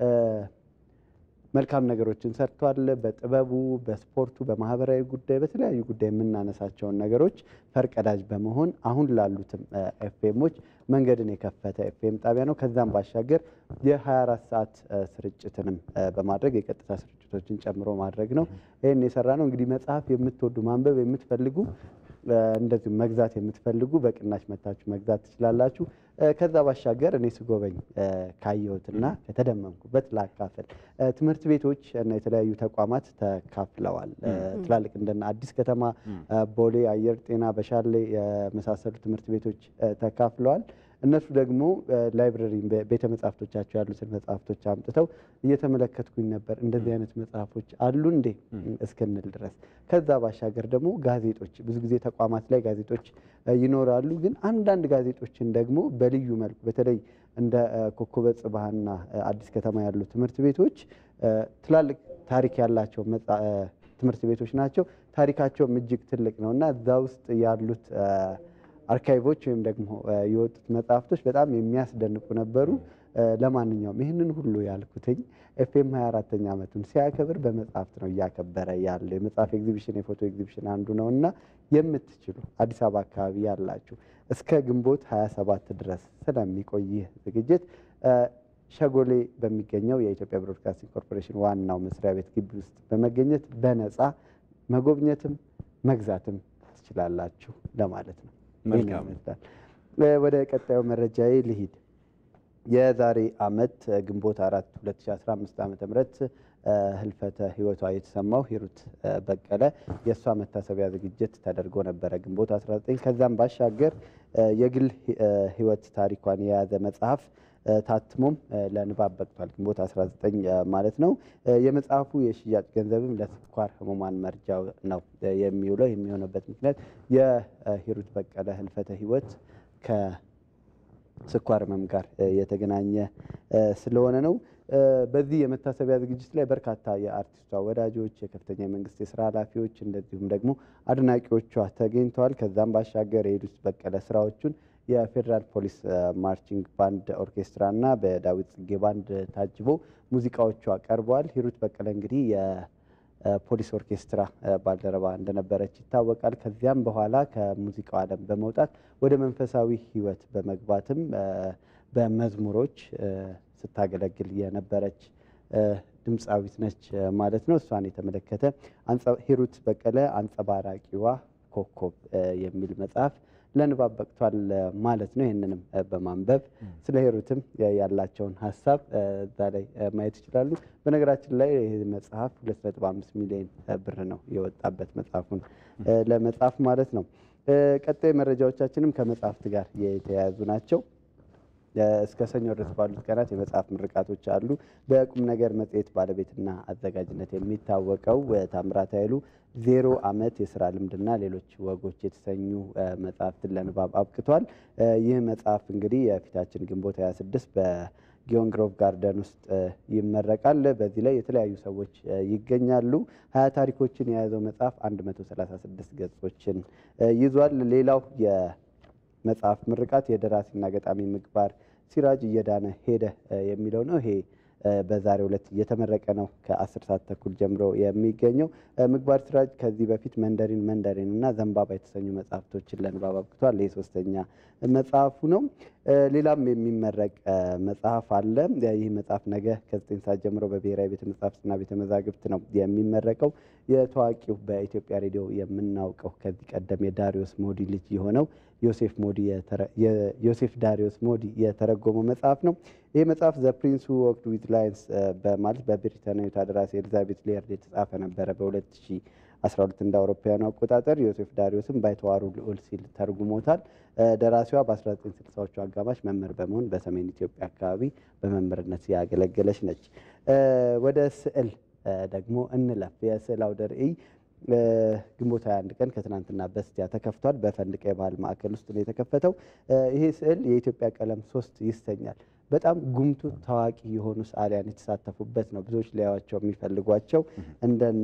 መልካም ነገሮችን ሰርቷል። በጥበቡ፣ በስፖርቱ፣ በማህበራዊ ጉዳይ፣ በተለያዩ ጉዳይ የምናነሳቸውን ነገሮች ፈርቀዳጅ በመሆን አሁን ላሉትም ኤፍኤሞች መንገድን የከፈተ ኤፍኤም ጣቢያ ነው። ከዛም ባሻገር የ24 ሰዓት ስርጭትንም በማድረግ የቀጥታ ስርጭቶችን ጨምሮ ማድረግ ነው። ይህን የሰራ ነው። እንግዲህ መጽሐፍ የምትወዱ ማንበብ የምትፈልጉ እንደዚሁም መግዛት የምትፈልጉ በቅናሽ መታችሁ መግዛት ትችላላችሁ። ከዛ ባሻገር እኔ ስጎበኝ ካየሁትና ከተደመምኩበት ላካፍል። ትምህርት ቤቶች እና የተለያዩ ተቋማት ተካፍለዋል። ትላልቅ እንደነ አዲስ ከተማ፣ ቦሌ አየር ጤና፣ በሻሌ የመሳሰሉ ትምህርት ቤቶች ተካፍለዋል። እነሱ ደግሞ ላይብረሪ ቤተ መጽሐፍቶቻቸው ያሉትን መጽሐፍቶች አምጥተው እየተመለከትኩኝ ነበር። እንደዚህ አይነት መጽሐፎች አሉ እንዴ እስክንል ድረስ። ከዛ ባሻገር ደግሞ ጋዜጦች፣ ብዙ ጊዜ ተቋማት ላይ ጋዜጦች ይኖራሉ። ግን አንዳንድ ጋዜጦችን ደግሞ በልዩ መልኩ በተለይ እንደ ኮከበ ጽባህና አዲስ ከተማ ያሉ ትምህርት ቤቶች ትላልቅ ታሪክ ያላቸው ትምህርት ቤቶች ናቸው። ታሪካቸውም እጅግ ትልቅ ነው እና እዛ ውስጥ ያሉት አርካይቮች ወይም ደግሞ የወጡት መጽሐፍቶች በጣም የሚያስደንቁ ነበሩ። ለማንኛውም ይህንን ሁሉ ያልኩትኝ ኤፍኤም 24ተኛ ዓመቱን ሲያከብር በመጽሐፍት ነው እያከበረ ያለው። የመጽሐፍ ኤግዚቢሽን፣ የፎቶ ኤግዚቢሽን አንዱ ነው እና የምትችሉ አዲስ አበባ አካባቢ ያላችሁ እስከ ግንቦት 27 ድረስ ስለሚቆይ ይህ ዝግጅት ሸጎሌ በሚገኘው የኢትዮጵያ ብሮድካስቲንግ ኮርፖሬሽን ዋናው መስሪያ ቤት ግቢ ውስጥ በመገኘት በነፃ መጎብኘትም መግዛትም ትችላላችሁ ለማለት ነው። መልካም ይመስላል። ወደ ቀጣዩ መረጃዬ ልሂድ። የዛሬ ዓመት ግንቦት አራት 2015 ዓ ም ህልፈተ ህይወቷ የተሰማው ሂሩት በቀለ የእሷ መታሰቢያ ዝግጅት ተደርጎ ነበረ ግንቦት 19 ከዛም ባሻገር የግል ህይወት ታሪኳን የያዘ መጽሐፍ ታትሞም ለንባብ በቅቷል። ግንቦት 19 ማለት ነው። የመጽሐፉ የሽያጭ ገንዘብም ለስኳር ህሙማን መርጃ ነው የሚውለው። የሚሆነበት ምክንያት የሂሩት በቀለ ህልፈተ ህይወት ከስኳር ህመም ጋር የተገናኘ ስለሆነ ነው። በዚህ የመታሰቢያ ዝግጅት ላይ በርካታ የአርቲስቷ ወዳጆች፣ የከፍተኛ የመንግስት የስራ ኃላፊዎች እንደዚሁም ደግሞ አድናቂዎቿ ተገኝተዋል። ከዛም ባሻገር የሂሩት በቀለ ስራዎቹን የፌዴራል ፖሊስ ማርቺንግ ባንድ ኦርኬስትራ እና በዳዊት ጽጌ ባንድ ታጅቦ ሙዚቃዎቿ ቀርበዋል። ሂሩት በቀለ እንግዲህ የፖሊስ ኦርኬስትራ ባልደረባ እንደነበረች ይታወቃል። ከዚያም በኋላ ከሙዚቃው ዓለም በመውጣት ወደ መንፈሳዊ ህይወት በመግባትም በመዝሙሮች ስታገለግል የነበረች ድምፃዊት ነች ማለት ነው። እሷን የተመለከተ ሂሩት በቀለ አንጸባራቂዋ ኮከብ የሚል መጽሐፍ ለንባብ በቅቷል ማለት ነው። ይህንንም በማንበብ ስለ ሂሩትም ያላቸውን ሀሳብ እዛ ላይ ማየት ይችላሉ። በነገራችን ላይ ይህ መጽሐፍ 2.5 ሚሊዮን ብር ነው የወጣበት መጽሐፉን ለመጻፍ ማለት ነው። ቀጣይ መረጃዎቻችንም ከመጽሐፍት ጋር የተያያዙ ናቸው። እስከ ሰኞ ድረስ ባሉት ቀናት የመጽሐፍ ምርቃቶች አሉ። በቁም ነገር መጽሔት ባለቤትና አዘጋጅነት የሚታወቀው ታምራት ኃይሉ ዜሮ ዓመት የስራ ልምድና ሌሎች ወጎች የተሰኙ መጽሐፍትን ለንባብ አብቅቷል። ይህ መጽሐፍ እንግዲህ የፊታችን ግንቦት 26 በጊዮን ግሮቭ ጋርደን ውስጥ ይመረቃል። በዚህ ላይ የተለያዩ ሰዎች ይገኛሉ። ሀያ ታሪኮችን የያዘው መጽሐፍ 136 ገጾችን ይዟል። ሌላው የመጽሐፍ ምርቃት የደራሲና ገጣሚ ምግባር ሲራጅ እየዳነ ሄደ የሚለው ነው። ይሄ በዛሬው ዕለት እየተመረቀ ነው ከአስር ሰዓት ተኩል ጀምሮ የሚገኘው። ምግባር ሲራጅ ከዚህ በፊት መንደሪን መንደሪን እና ዘንባባ የተሰኙ መጽሐፍቶችን ለንባብ አብቅቷል። ይህ ሶስተኛ መጽሐፉ ነው። ሌላም የሚመረቅ መጽሐፍ አለ። ይህ መጽሐፍ ነገ ከዘጠኝ ሰዓት ጀምሮ በብሔራዊ ቤተ መጻሕፍትና ቤተ መዛግብት ነው የሚመረቀው። የታዋቂው በኢትዮጵያ ሬዲዮ የምናውቀው ከዚህ ቀደም የዳሪዮስ ሞዲ ልጅ የሆነው ዮሴፍ ሞዲ ዮሴፍ ዳሪዮስ ሞዲ የተረጎመው መጽሐፍ ነው። ይህ መጽሐፍ ዘ ፕሪንስ ሁ ወክድ ዊዝ ላይንስ በማለት በብሪታንያዊቷ ደራሲ ኤሊዛቤት ሌየርድ የተጻፈ ነበረ በ2012 እንደ አውሮፓውያኑ አቆጣጠር። ዮሴፍ ዳሪዮስም ባይተዋሩ ልዑል ሲል ተርጉሞታል። ደራሲዋ በ1960ዎቹ አጋማሽ መምህር በመሆን በሰሜን ኢትዮጵያ አካባቢ በመምህርነት ያገለገለች ነች። ወደ ስዕል ደግሞ እንለፍ። የስዕል አውደ ርዕይ ግንቦት 21 ቀን ከትናንትና በስቲያ ተከፍቷል። በፈንድቃ የባህል ማዕከል ውስጥ ነው የተከፈተው። ይሄ ስዕል የኢትዮጵያ ቀለም ሶስት ይሰኛል። በጣም ጉምቱ ታዋቂ የሆኑ ሰዓሊያን የተሳተፉበት ነው። ብዙዎች ሊያዩዋቸው የሚፈልጓቸው እንደነ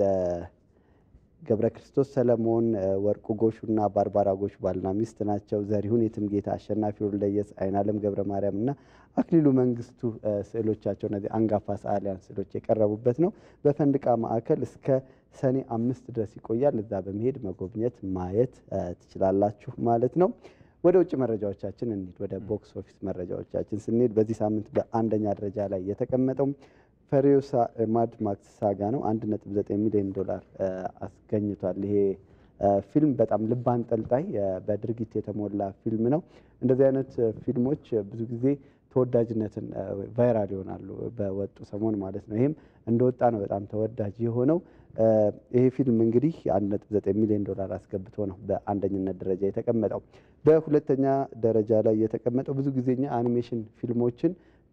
ገብረ ክርስቶስ ሰለሞን፣ ወርቁ ጎሹና ባርባራ ጎሹ ባልና ሚስት ናቸው። ዘሪሁን የትምጌታ፣ አሸናፊ ወልደየስ፣ አይናለም ገብረ ማርያም እና አክሊሉ መንግስቱ ስዕሎቻቸው እነዚህ አንጋፋ ሰዓሊያን ስዕሎች የቀረቡበት ነው። በፈንድቃ ማዕከል እስከ ሰኔ አምስት ድረስ ይቆያል። እዛ በመሄድ መጎብኘት ማየት ትችላላችሁ ማለት ነው። ወደ ውጭ መረጃዎቻችን እንሂድ። ወደ ቦክስ ኦፊስ መረጃዎቻችን ስንሄድ በዚህ ሳምንት በአንደኛ ደረጃ ላይ የተቀመጠው ፈሪዮሳ ማድ ማክስ ሳጋ ነው። 1.9 ሚሊዮን ዶላር አስገኝቷል። ይሄ ፊልም በጣም ልብ አንጠልጣይ በድርጊት የተሞላ ፊልም ነው። እንደዚህ አይነት ፊልሞች ብዙ ጊዜ ተወዳጅነትን ቫይራል ይሆናሉ በወጡ ሰሞን ማለት ነው። ይህም እንደወጣ ነው በጣም ተወዳጅ የሆነው። ይሄ ፊልም እንግዲህ 1.9 ሚሊዮን ዶላር አስገብቶ ነው በአንደኝነት ደረጃ የተቀመጠው። በሁለተኛ ደረጃ ላይ የተቀመጠው ብዙ ጊዜኛ አኒሜሽን ፊልሞችን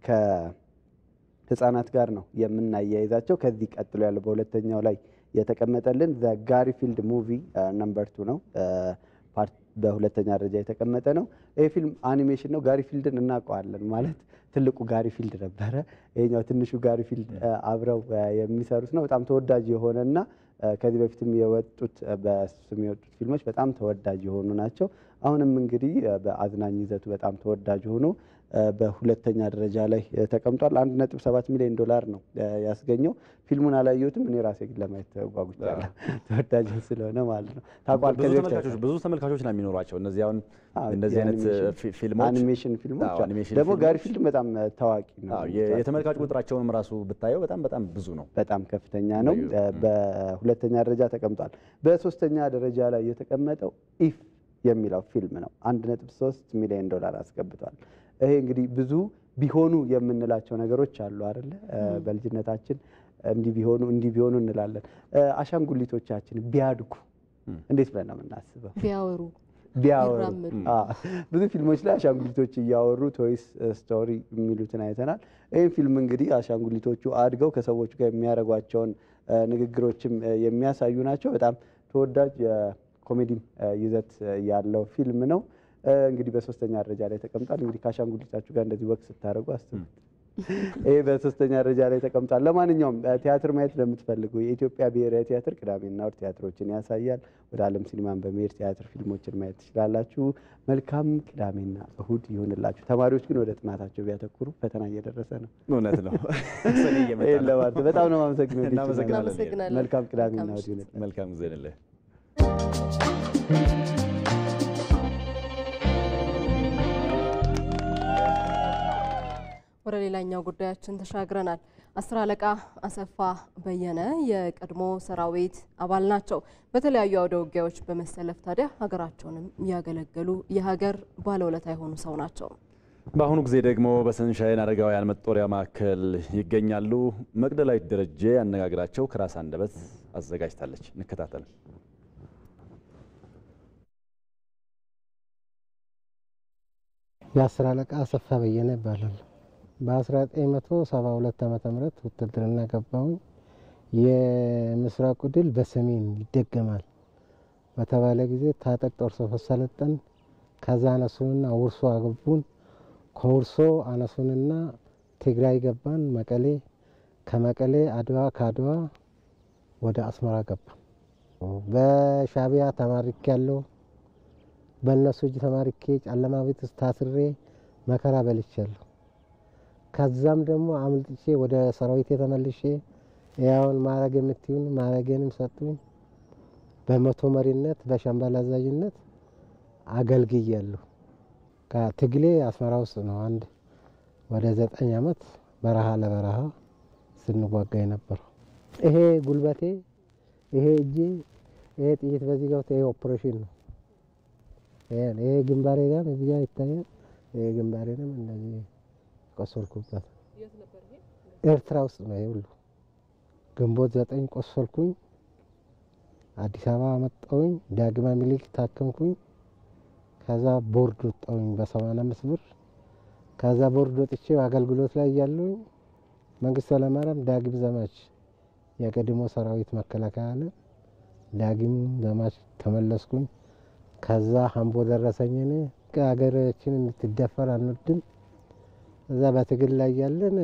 ከህፃናት ጋር ነው የምናያይዛቸው። ከዚህ ቀጥሎ ያለው በሁለተኛው ላይ የተቀመጠልን ዘ ጋሪፊልድ ሙቪ ነምበር ቱ ነው። በሁለተኛ ደረጃ የተቀመጠ ነው። ይህ ፊልም አኒሜሽን ነው። ጋሪፊልድን እናውቀዋለን ማለት ትልቁ ጋሪፊልድ ነበረ። ይሄኛው ትንሹ ጋሪፊልድ አብረው የሚሰሩት ነው። በጣም ተወዳጅ የሆነና ከዚህ በፊትም የወጡት በስም የወጡት ፊልሞች በጣም ተወዳጅ የሆኑ ናቸው። አሁንም እንግዲህ በአዝናኝ ይዘቱ በጣም ተወዳጅ ሆኖ በሁለተኛ ደረጃ ላይ ተቀምጧል። አንድ ነጥብ ሰባት ሚሊዮን ዶላር ነው ያስገኘው። ፊልሙን አላየሁትም። እኔ ራሴ ግን ለማየት ጓጉቻለሁ፣ ተወዳጅ ስለሆነ ማለት ነው። ታውቋል። ብዙ ተመልካቾች ብዙ ተመልካቾች ነው የሚኖሯቸው እነዚህ አሁን እንደዚህ አይነት ፊልሞች አኒሜሽን ፊልሞች አዎ፣ አኒሜሽን ደግሞ ፊልሞች። ጋሪ ፊልም በጣም ታዋቂ ነው። አዎ፣ የ- የተመልካች ቁጥራቸውንም ራሱ ብታየው በጣም በጣም ብዙ ነው። በጣም ከፍተኛ ነው። በሁለተኛ ደረጃ ተቀምጧል። በሶስተኛ ደረጃ ላይ የተቀመጠው ኢፍ የሚለው ፊልም ነው። አንድ ነጥብ ሶስት ሚሊዮን ዶላር አስገብቷል። ይሄ እንግዲህ ብዙ ቢሆኑ የምንላቸው ነገሮች አሉ አይደለ? በልጅነታችን እንዲህ ቢሆኑ እንዲህ ቢሆኑ እንላለን። አሻንጉሊቶቻችን ቢያድጉ እንዴት ብለን ነው የምናስበው? ቢያወሩ ቢያወሩ ቢራመዱ። አዎ። ብዙ ፊልሞች ላይ አሻንጉሊቶች እያወሩ ቶይስ ስቶሪ የሚሉትን አይተናል። ይህም ፊልም እንግዲህ አሻንጉሊቶቹ አድገው ከሰዎቹ ጋር የሚያደርጓቸውን እ፣ ንግግሮችም እ፣ የሚያሳዩ ናቸው። በጣም ተወዳጅ የኮሜዲም እ፣ ይዘት ያለው ፊልም ነው። እ፣ እንግዲህ በሶስተኛ ደረጃ ላይ ተቀምጧል። እንግዲህ ከአሻንጉሊታችሁ ጋር እንደዚህ ወቅት ስታደርጉ አስቡት። ይህ በሶስተኛ ደረጃ ላይ ተቀምጧል። ለማንኛውም እ፣ ቲያትር ማየት ለምትፈልጉ የኢትዮጵያ ብሔራዊ ቲያትር ቅዳሜና እሁድ ቲያትሮችን ያሳያል። ወደ ዓለም ሲኒማን በመሄድ ቲያትር ፊልሞችን ማየት ትችላላችሁ። መልካም ቅዳሜና እሁድ ይሁንላችሁ። ተማሪዎች ግን ወደ ጥናታቸው ቢያተኩሩ ፈተና እየደረሰ ነው። እውነት ነው። ሰኔ እየመጣ ይሄን ነው። ለማለት ነው። በጣም ነው የማመሰግነው። እናመሰግናለን። እናመሰግናለን። መልካም ቅዳሜና መልካም እሁድ ይሁንላችሁ። መልካም ጊዜ ይሁንልህ። ወደ ሌላኛው ጉዳያችን ተሻግረናል። አስር አለቃ አሰፋ በየነ የቀድሞ ሰራዊት አባል ናቸው። በተለያዩ አውደ ውጊያዎች በመሰለፍ ታዲያ ሀገራቸውንም ያገለገሉ የሀገር ባለውለታ የሆኑ ሰው ናቸው። በአሁኑ ጊዜ ደግሞ በሰንሻይን አረጋውያን መጦሪያ ማዕከል ይገኛሉ። መቅደላዊት ደረጀ ያነጋግራቸው ከራስ አንደበት አዘጋጅታለች። እንከታተል። የአስር አለቃ አሰፋ በየነ ይባላል። በ1972 ዓመተ ምህረት ውትድርና ገባሁኝ። የምስራቁ ድል በሰሜን ይደገማል በተባለ ጊዜ ታጠቅ ጦር ሰፈር ሰለጠን። ከዛ አነሱንና ውርሶ አገቡን። ከውርሶ አነሱንና ትግራይ ገባን፣ መቀሌ። ከመቀሌ አድዋ፣ ከአድዋ ወደ አስመራ ገባን። በሻቢያ ተማሪክ ያለው በእነሱ እጅ ተማሪኬ ጨለማ ቤት ውስጥ ታስሬ መከራ በልቻለሁ። ከዛም ደግሞ አምልጥቼ ወደ ሰራዊት የተመልሼ ያውን ማዕረግ የምትዩን ማዕረጌንም ሰጡኝ። በመቶ መሪነት በሻምበል አዛዥነት አገልግያለሁ። ከትግሌ አስመራ ውስጥ ነው። አንድ ወደ ዘጠኝ ዓመት በረሃ ለበረሃ ስንዋጋ የነበረው ይሄ ጉልበቴ፣ ይሄ እጄ፣ ይሄ ጥይት በዚህ ገብቶ ይሄ ኦፕሬሽን ነው። ይሄ ግንባሬ ጋር እዚህ ጋር ይታያል። ይሄ ግንባሬንም እንደዚህ ቆሰልኩበት ኤርትራ ውስጥ ነው። ይሄ ሁሉ ግንቦት ዘጠኝ ቆሰልኩኝ። አዲስ አበባ መጣሁኝ። ዳግማ ሚኒሊክ ታከምኩኝ። ከዛ ቦርድ ወጣሁኝ በሰማንያ አምስት ብር። ከዛ ቦርድ ወጥቼ አገልግሎት ላይ እያለሁኝ መንግስቱ ኃይለማርያም ዳግም ዘማች የቀድሞ ሰራዊት መከላከያ አለ። ዳግም ዘማች ተመለስኩኝ። ከዛ ሀምቦ ደረሰኝ። እኔ ሀገራችን እንድትደፈር አንወድም። እዛ በትግል ላይ ያለን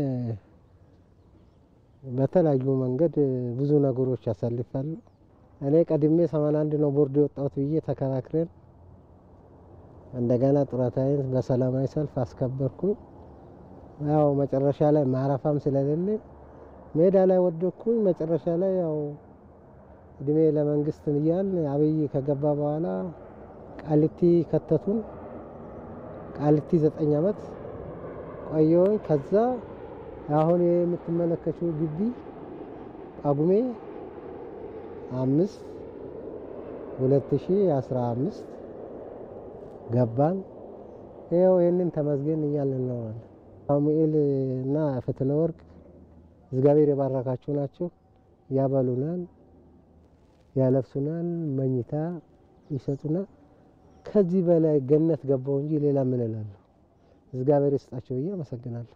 በተለያዩ መንገድ ብዙ ነገሮች ያሳልፋሉ። እኔ ቀድሜ ሰማንያ አንድ ነው ቦርድ የወጣሁት ብዬ ተከራክረን እንደገና ጡረታዬን በሰላማዊ ሰልፍ አስከበርኩኝ። ያው መጨረሻ ላይ ማረፋም ስለሌለ ሜዳ ላይ ወደኩኝ። መጨረሻ ላይ ያው እድሜ ለመንግስት እያል አብይ ከገባ በኋላ ቃሊቲ ከተቱን። ቃሊቲ ዘጠኝ ዓመት ቆየሁኝ። ከዛ አሁን የምትመለከችው ግቢ ጳጉሜ አምስት ሁለት ሺ አስራ አምስት ገባን። ይኸው ይህንን ተመስገን እያልን እንኖራለን። ሳሙኤል እና ፍትለ ወርቅ እግዚአብሔር የባረካችሁ ናቸው። ያበሉናል፣ ያለብሱናል፣ መኝታ ይሰጡናል። ከዚህ በላይ ገነት ገባው እንጂ ሌላ ምን እላለሁ? እግዚአብሔር ይስጣቸው ብዬ አመሰግናለሁ።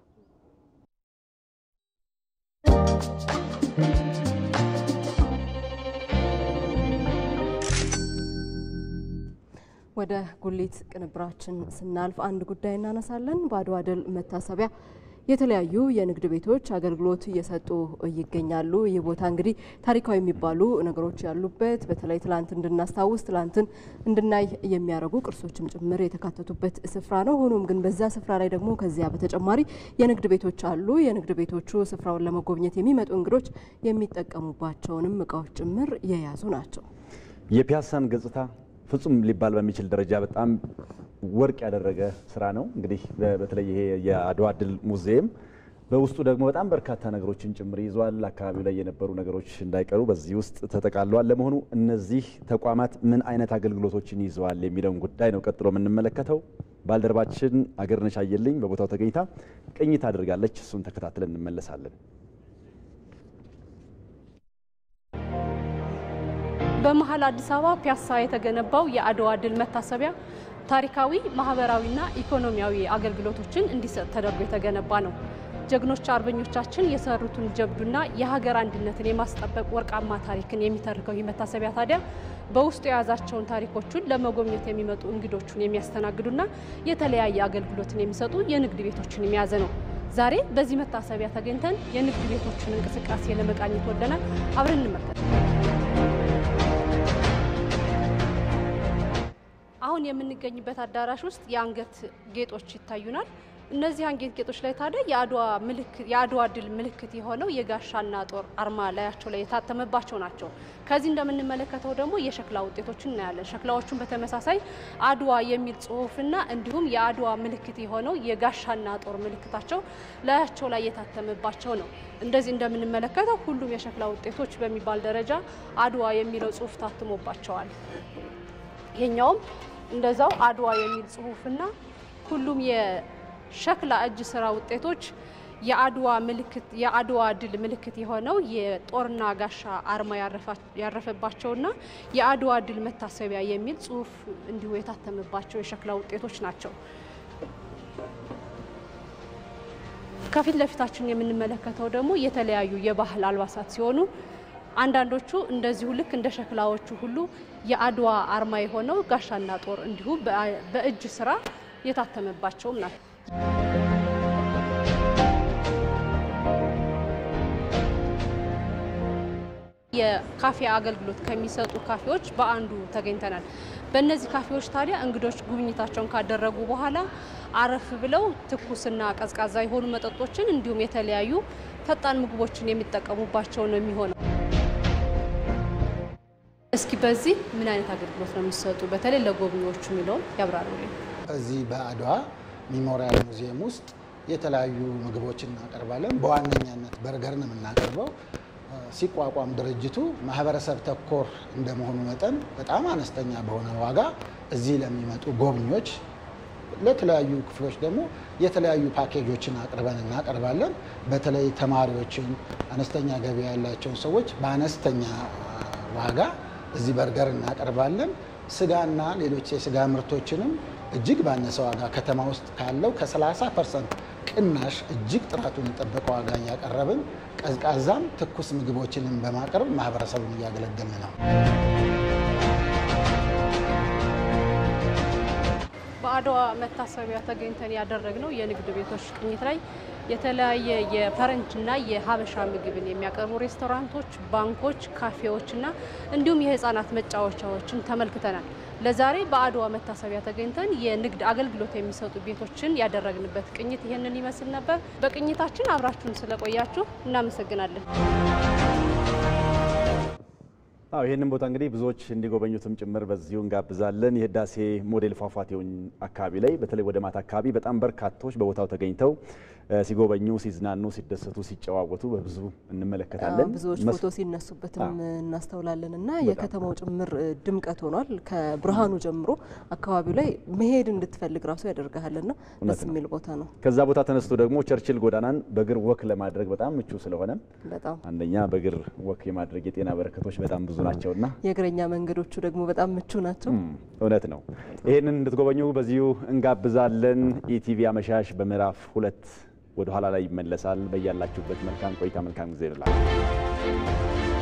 ወደ ጉሊት ቅንብራችን ስናልፍ አንድ ጉዳይ እናነሳለን። በአድዋ ድል መታሰቢያ የተለያዩ የንግድ ቤቶች አገልግሎት እየሰጡ ይገኛሉ። ይህ ቦታ እንግዲህ ታሪካዊ የሚባሉ ነገሮች ያሉበት በተለይ ትላንት እንድናስታውስ ትላንትን እንድናይ የሚያደርጉ ቅርሶችም ጭምር የተካተቱበት ስፍራ ነው። ሆኖም ግን በዛ ስፍራ ላይ ደግሞ ከዚያ በተጨማሪ የንግድ ቤቶች አሉ። የንግድ ቤቶቹ ስፍራውን ለመጎብኘት የሚመጡ እንግዶች የሚጠቀሙባቸውንም እቃዎች ጭምር የያዙ ናቸው። የፒያሳን ገጽታ ፍጹም ሊባል በሚችል ደረጃ በጣም ወርቅ ያደረገ ስራ ነው። እንግዲህ በተለይ ይሄ የአድዋ ድል ሙዚየም በውስጡ ደግሞ በጣም በርካታ ነገሮችን ጭምር ይዟል። አካባቢው ላይ የነበሩ ነገሮች እንዳይቀሩ በዚህ ውስጥ ተጠቃለዋል። ለመሆኑ እነዚህ ተቋማት ምን አይነት አገልግሎቶችን ይዘዋል የሚለውን ጉዳይ ነው ቀጥሎ የምንመለከተው። ባልደረባችን አገርነሽ አየልኝ በቦታው ተገኝታ ቅኝት አድርጋለች። እሱን ተከታትለን እንመለሳለን። በመሀል አዲስ አበባ ፒያሳ የተገነባው የአድዋ ድል መታሰቢያ ታሪካዊ፣ ማህበራዊና ኢኮኖሚያዊ አገልግሎቶችን እንዲሰጥ ተደርጎ የተገነባ ነው። ጀግኖች አርበኞቻችን የሰሩትን ጀብዱና የሀገር አንድነትን የማስጠበቅ ወርቃማ ታሪክን የሚተርከው ይህ መታሰቢያ ታዲያ በውስጡ የያዛቸውን ታሪኮቹን ለመጎብኘት የሚመጡ እንግዶቹን የሚያስተናግዱና የተለያየ አገልግሎትን የሚሰጡ የንግድ ቤቶችን የያዘ ነው። ዛሬ በዚህ መታሰቢያ ተገኝተን የንግድ ቤቶችን እንቅስቃሴ ለመቃኘት ወደናል። አብረን እንመልከት። አሁን የምንገኝበት አዳራሽ ውስጥ የአንገት ጌጦች ይታዩናል። እነዚህ አንጌጥ ጌጦች ላይ ታዲያ የአድዋ ምልክት የአድዋ ድል ምልክት የሆነው የጋሻና ጦር አርማ ላያቸው ላይ የታተመባቸው ናቸው። ከዚህ እንደምንመለከተው ደግሞ የሸክላ ውጤቶችን እናያለን። ሸክላዎቹን በተመሳሳይ አድዋ የሚል ጽሑፍና እንዲሁም የአድዋ ምልክት የሆነው የጋሻና ጦር ምልክታቸው ላያቸው ላይ የታተመባቸው ነው። እንደዚህ እንደምንመለከተው ሁሉም የሸክላ ውጤቶች በሚባል ደረጃ አድዋ የሚለው ጽሑፍ ታትሞባቸዋል። ይሄኛውም እንደዛው አድዋ የሚል ጽሑፍና ሁሉም የሸክላ እጅ ስራ ውጤቶች የአድዋ ምልክት የአድዋ ድል ምልክት የሆነው የጦርና ጋሻ አርማ ያረፈባቸውና የአድዋ ድል መታሰቢያ የሚል ጽሑፍ እንዲሁ የታተመባቸው የሸክላ ውጤቶች ናቸው። ከፊት ለፊታችን የምንመለከተው ደግሞ የተለያዩ የባህል አልባሳት ሲሆኑ አንዳንዶቹ እንደዚሁ ልክ እንደ ሸክላዎቹ ሁሉ የአድዋ አርማ የሆነው ጋሻና ጦር እንዲሁ በእጅ ስራ የታተመባቸውም ናቸው። የካፌ አገልግሎት ከሚሰጡ ካፌዎች በአንዱ ተገኝተናል። በእነዚህ ካፌዎች ታዲያ እንግዶች ጉብኝታቸውን ካደረጉ በኋላ አረፍ ብለው ትኩስና ቀዝቃዛ የሆኑ መጠጦችን እንዲሁም የተለያዩ ፈጣን ምግቦችን የሚጠቀሙባቸው ነው የሚሆነው። እስኪ በዚህ ምን አይነት አገልግሎት ነው የሚሰጡ በተለይ ለጎብኚዎቹ የሚለውን ያብራሩልኝ። እዚህ በአድዋ ሚሞሪያል ሙዚየም ውስጥ የተለያዩ ምግቦችን እናቀርባለን። በዋነኛነት በርገር ነው የምናቀርበው። ሲቋቋም ድርጅቱ ማህበረሰብ ተኮር እንደመሆኑ መጠን በጣም አነስተኛ በሆነ ዋጋ እዚህ ለሚመጡ ጎብኚዎች ለተለያዩ ክፍሎች ደግሞ የተለያዩ ፓኬጆችን አቅርበን እናቀርባለን። በተለይ ተማሪዎችን፣ አነስተኛ ገቢ ያላቸውን ሰዎች በአነስተኛ ዋጋ እዚህ በርገር እናቀርባለን። ስጋና ሌሎች የስጋ ምርቶችንም እጅግ ባነሰ ዋጋ ከተማ ውስጥ ካለው ከ30 ፐርሰንት ቅናሽ እጅግ ጥራቱን የጠበቀ ዋጋ እያቀረብን ቀዝቃዛም ትኩስ ምግቦችንም በማቅረብ ማህበረሰቡን እያገለገልን ነው። በአድዋ መታሰቢያ ተገኝተን ያደረግነው የንግድ ቤቶች ቅኝት ላይ የተለያየ የፈረንጅና የሀበሻ ምግብን የሚያቀርቡ ሬስቶራንቶች፣ ባንኮች፣ ካፌዎችና እንዲሁም የህፃናት መጫወቻዎችን ተመልክተናል። ለዛሬ በአድዋ መታሰቢያ ተገኝተን የንግድ አገልግሎት የሚሰጡ ቤቶችን ያደረግንበት ቅኝት ይህንን ይመስል ነበር። በቅኝታችን አብራችሁን ስለቆያችሁ እናመሰግናለን። አዎ ይህንን ቦታ እንግዲህ ብዙዎች እንዲጎበኙትም ጭምር በዚሁ እንጋብዛለን። የህዳሴ ሞዴል ፏፏቴውን አካባቢ ላይ በተለይ ወደ ማታ አካባቢ በጣም በርካቶች በቦታው ተገኝተው ሲጎበኙ፣ ሲዝናኑ፣ ሲደሰቱ፣ ሲጨዋወቱ በብዙ እንመለከታለን። ብዙዎች ፎቶ ሲነሱበትም እናስተውላለን እና የከተማው ጭምር ድምቀት ሆኗል። ከብርሃኑ ጀምሮ አካባቢው ላይ መሄድ እንድትፈልግ ራሱ ያደርግሃልና ደስ የሚል ቦታ ነው። ከዛ ቦታ ተነስቶ ደግሞ ቸርችል ጎዳናን በእግር ወክ ለማድረግ በጣም ምቹ ስለሆነ በጣም አንደኛ በእግር ወክ የማድረግ የጤና በረከቶች በጣም ብዙ ናቸውና የእግረኛ መንገዶቹ ደግሞ በጣም ምቹ ናቸው። እውነት ነው። ይህንን እንድትጎበኙ በዚሁ እንጋብዛለን። ኢቲቪ አመሻሽ በምዕራፍ ሁለት ወደ ኋላ ላይ ይመለሳል። በያላችሁበት መልካም ቆይታ፣ መልካም ጊዜ ይላል።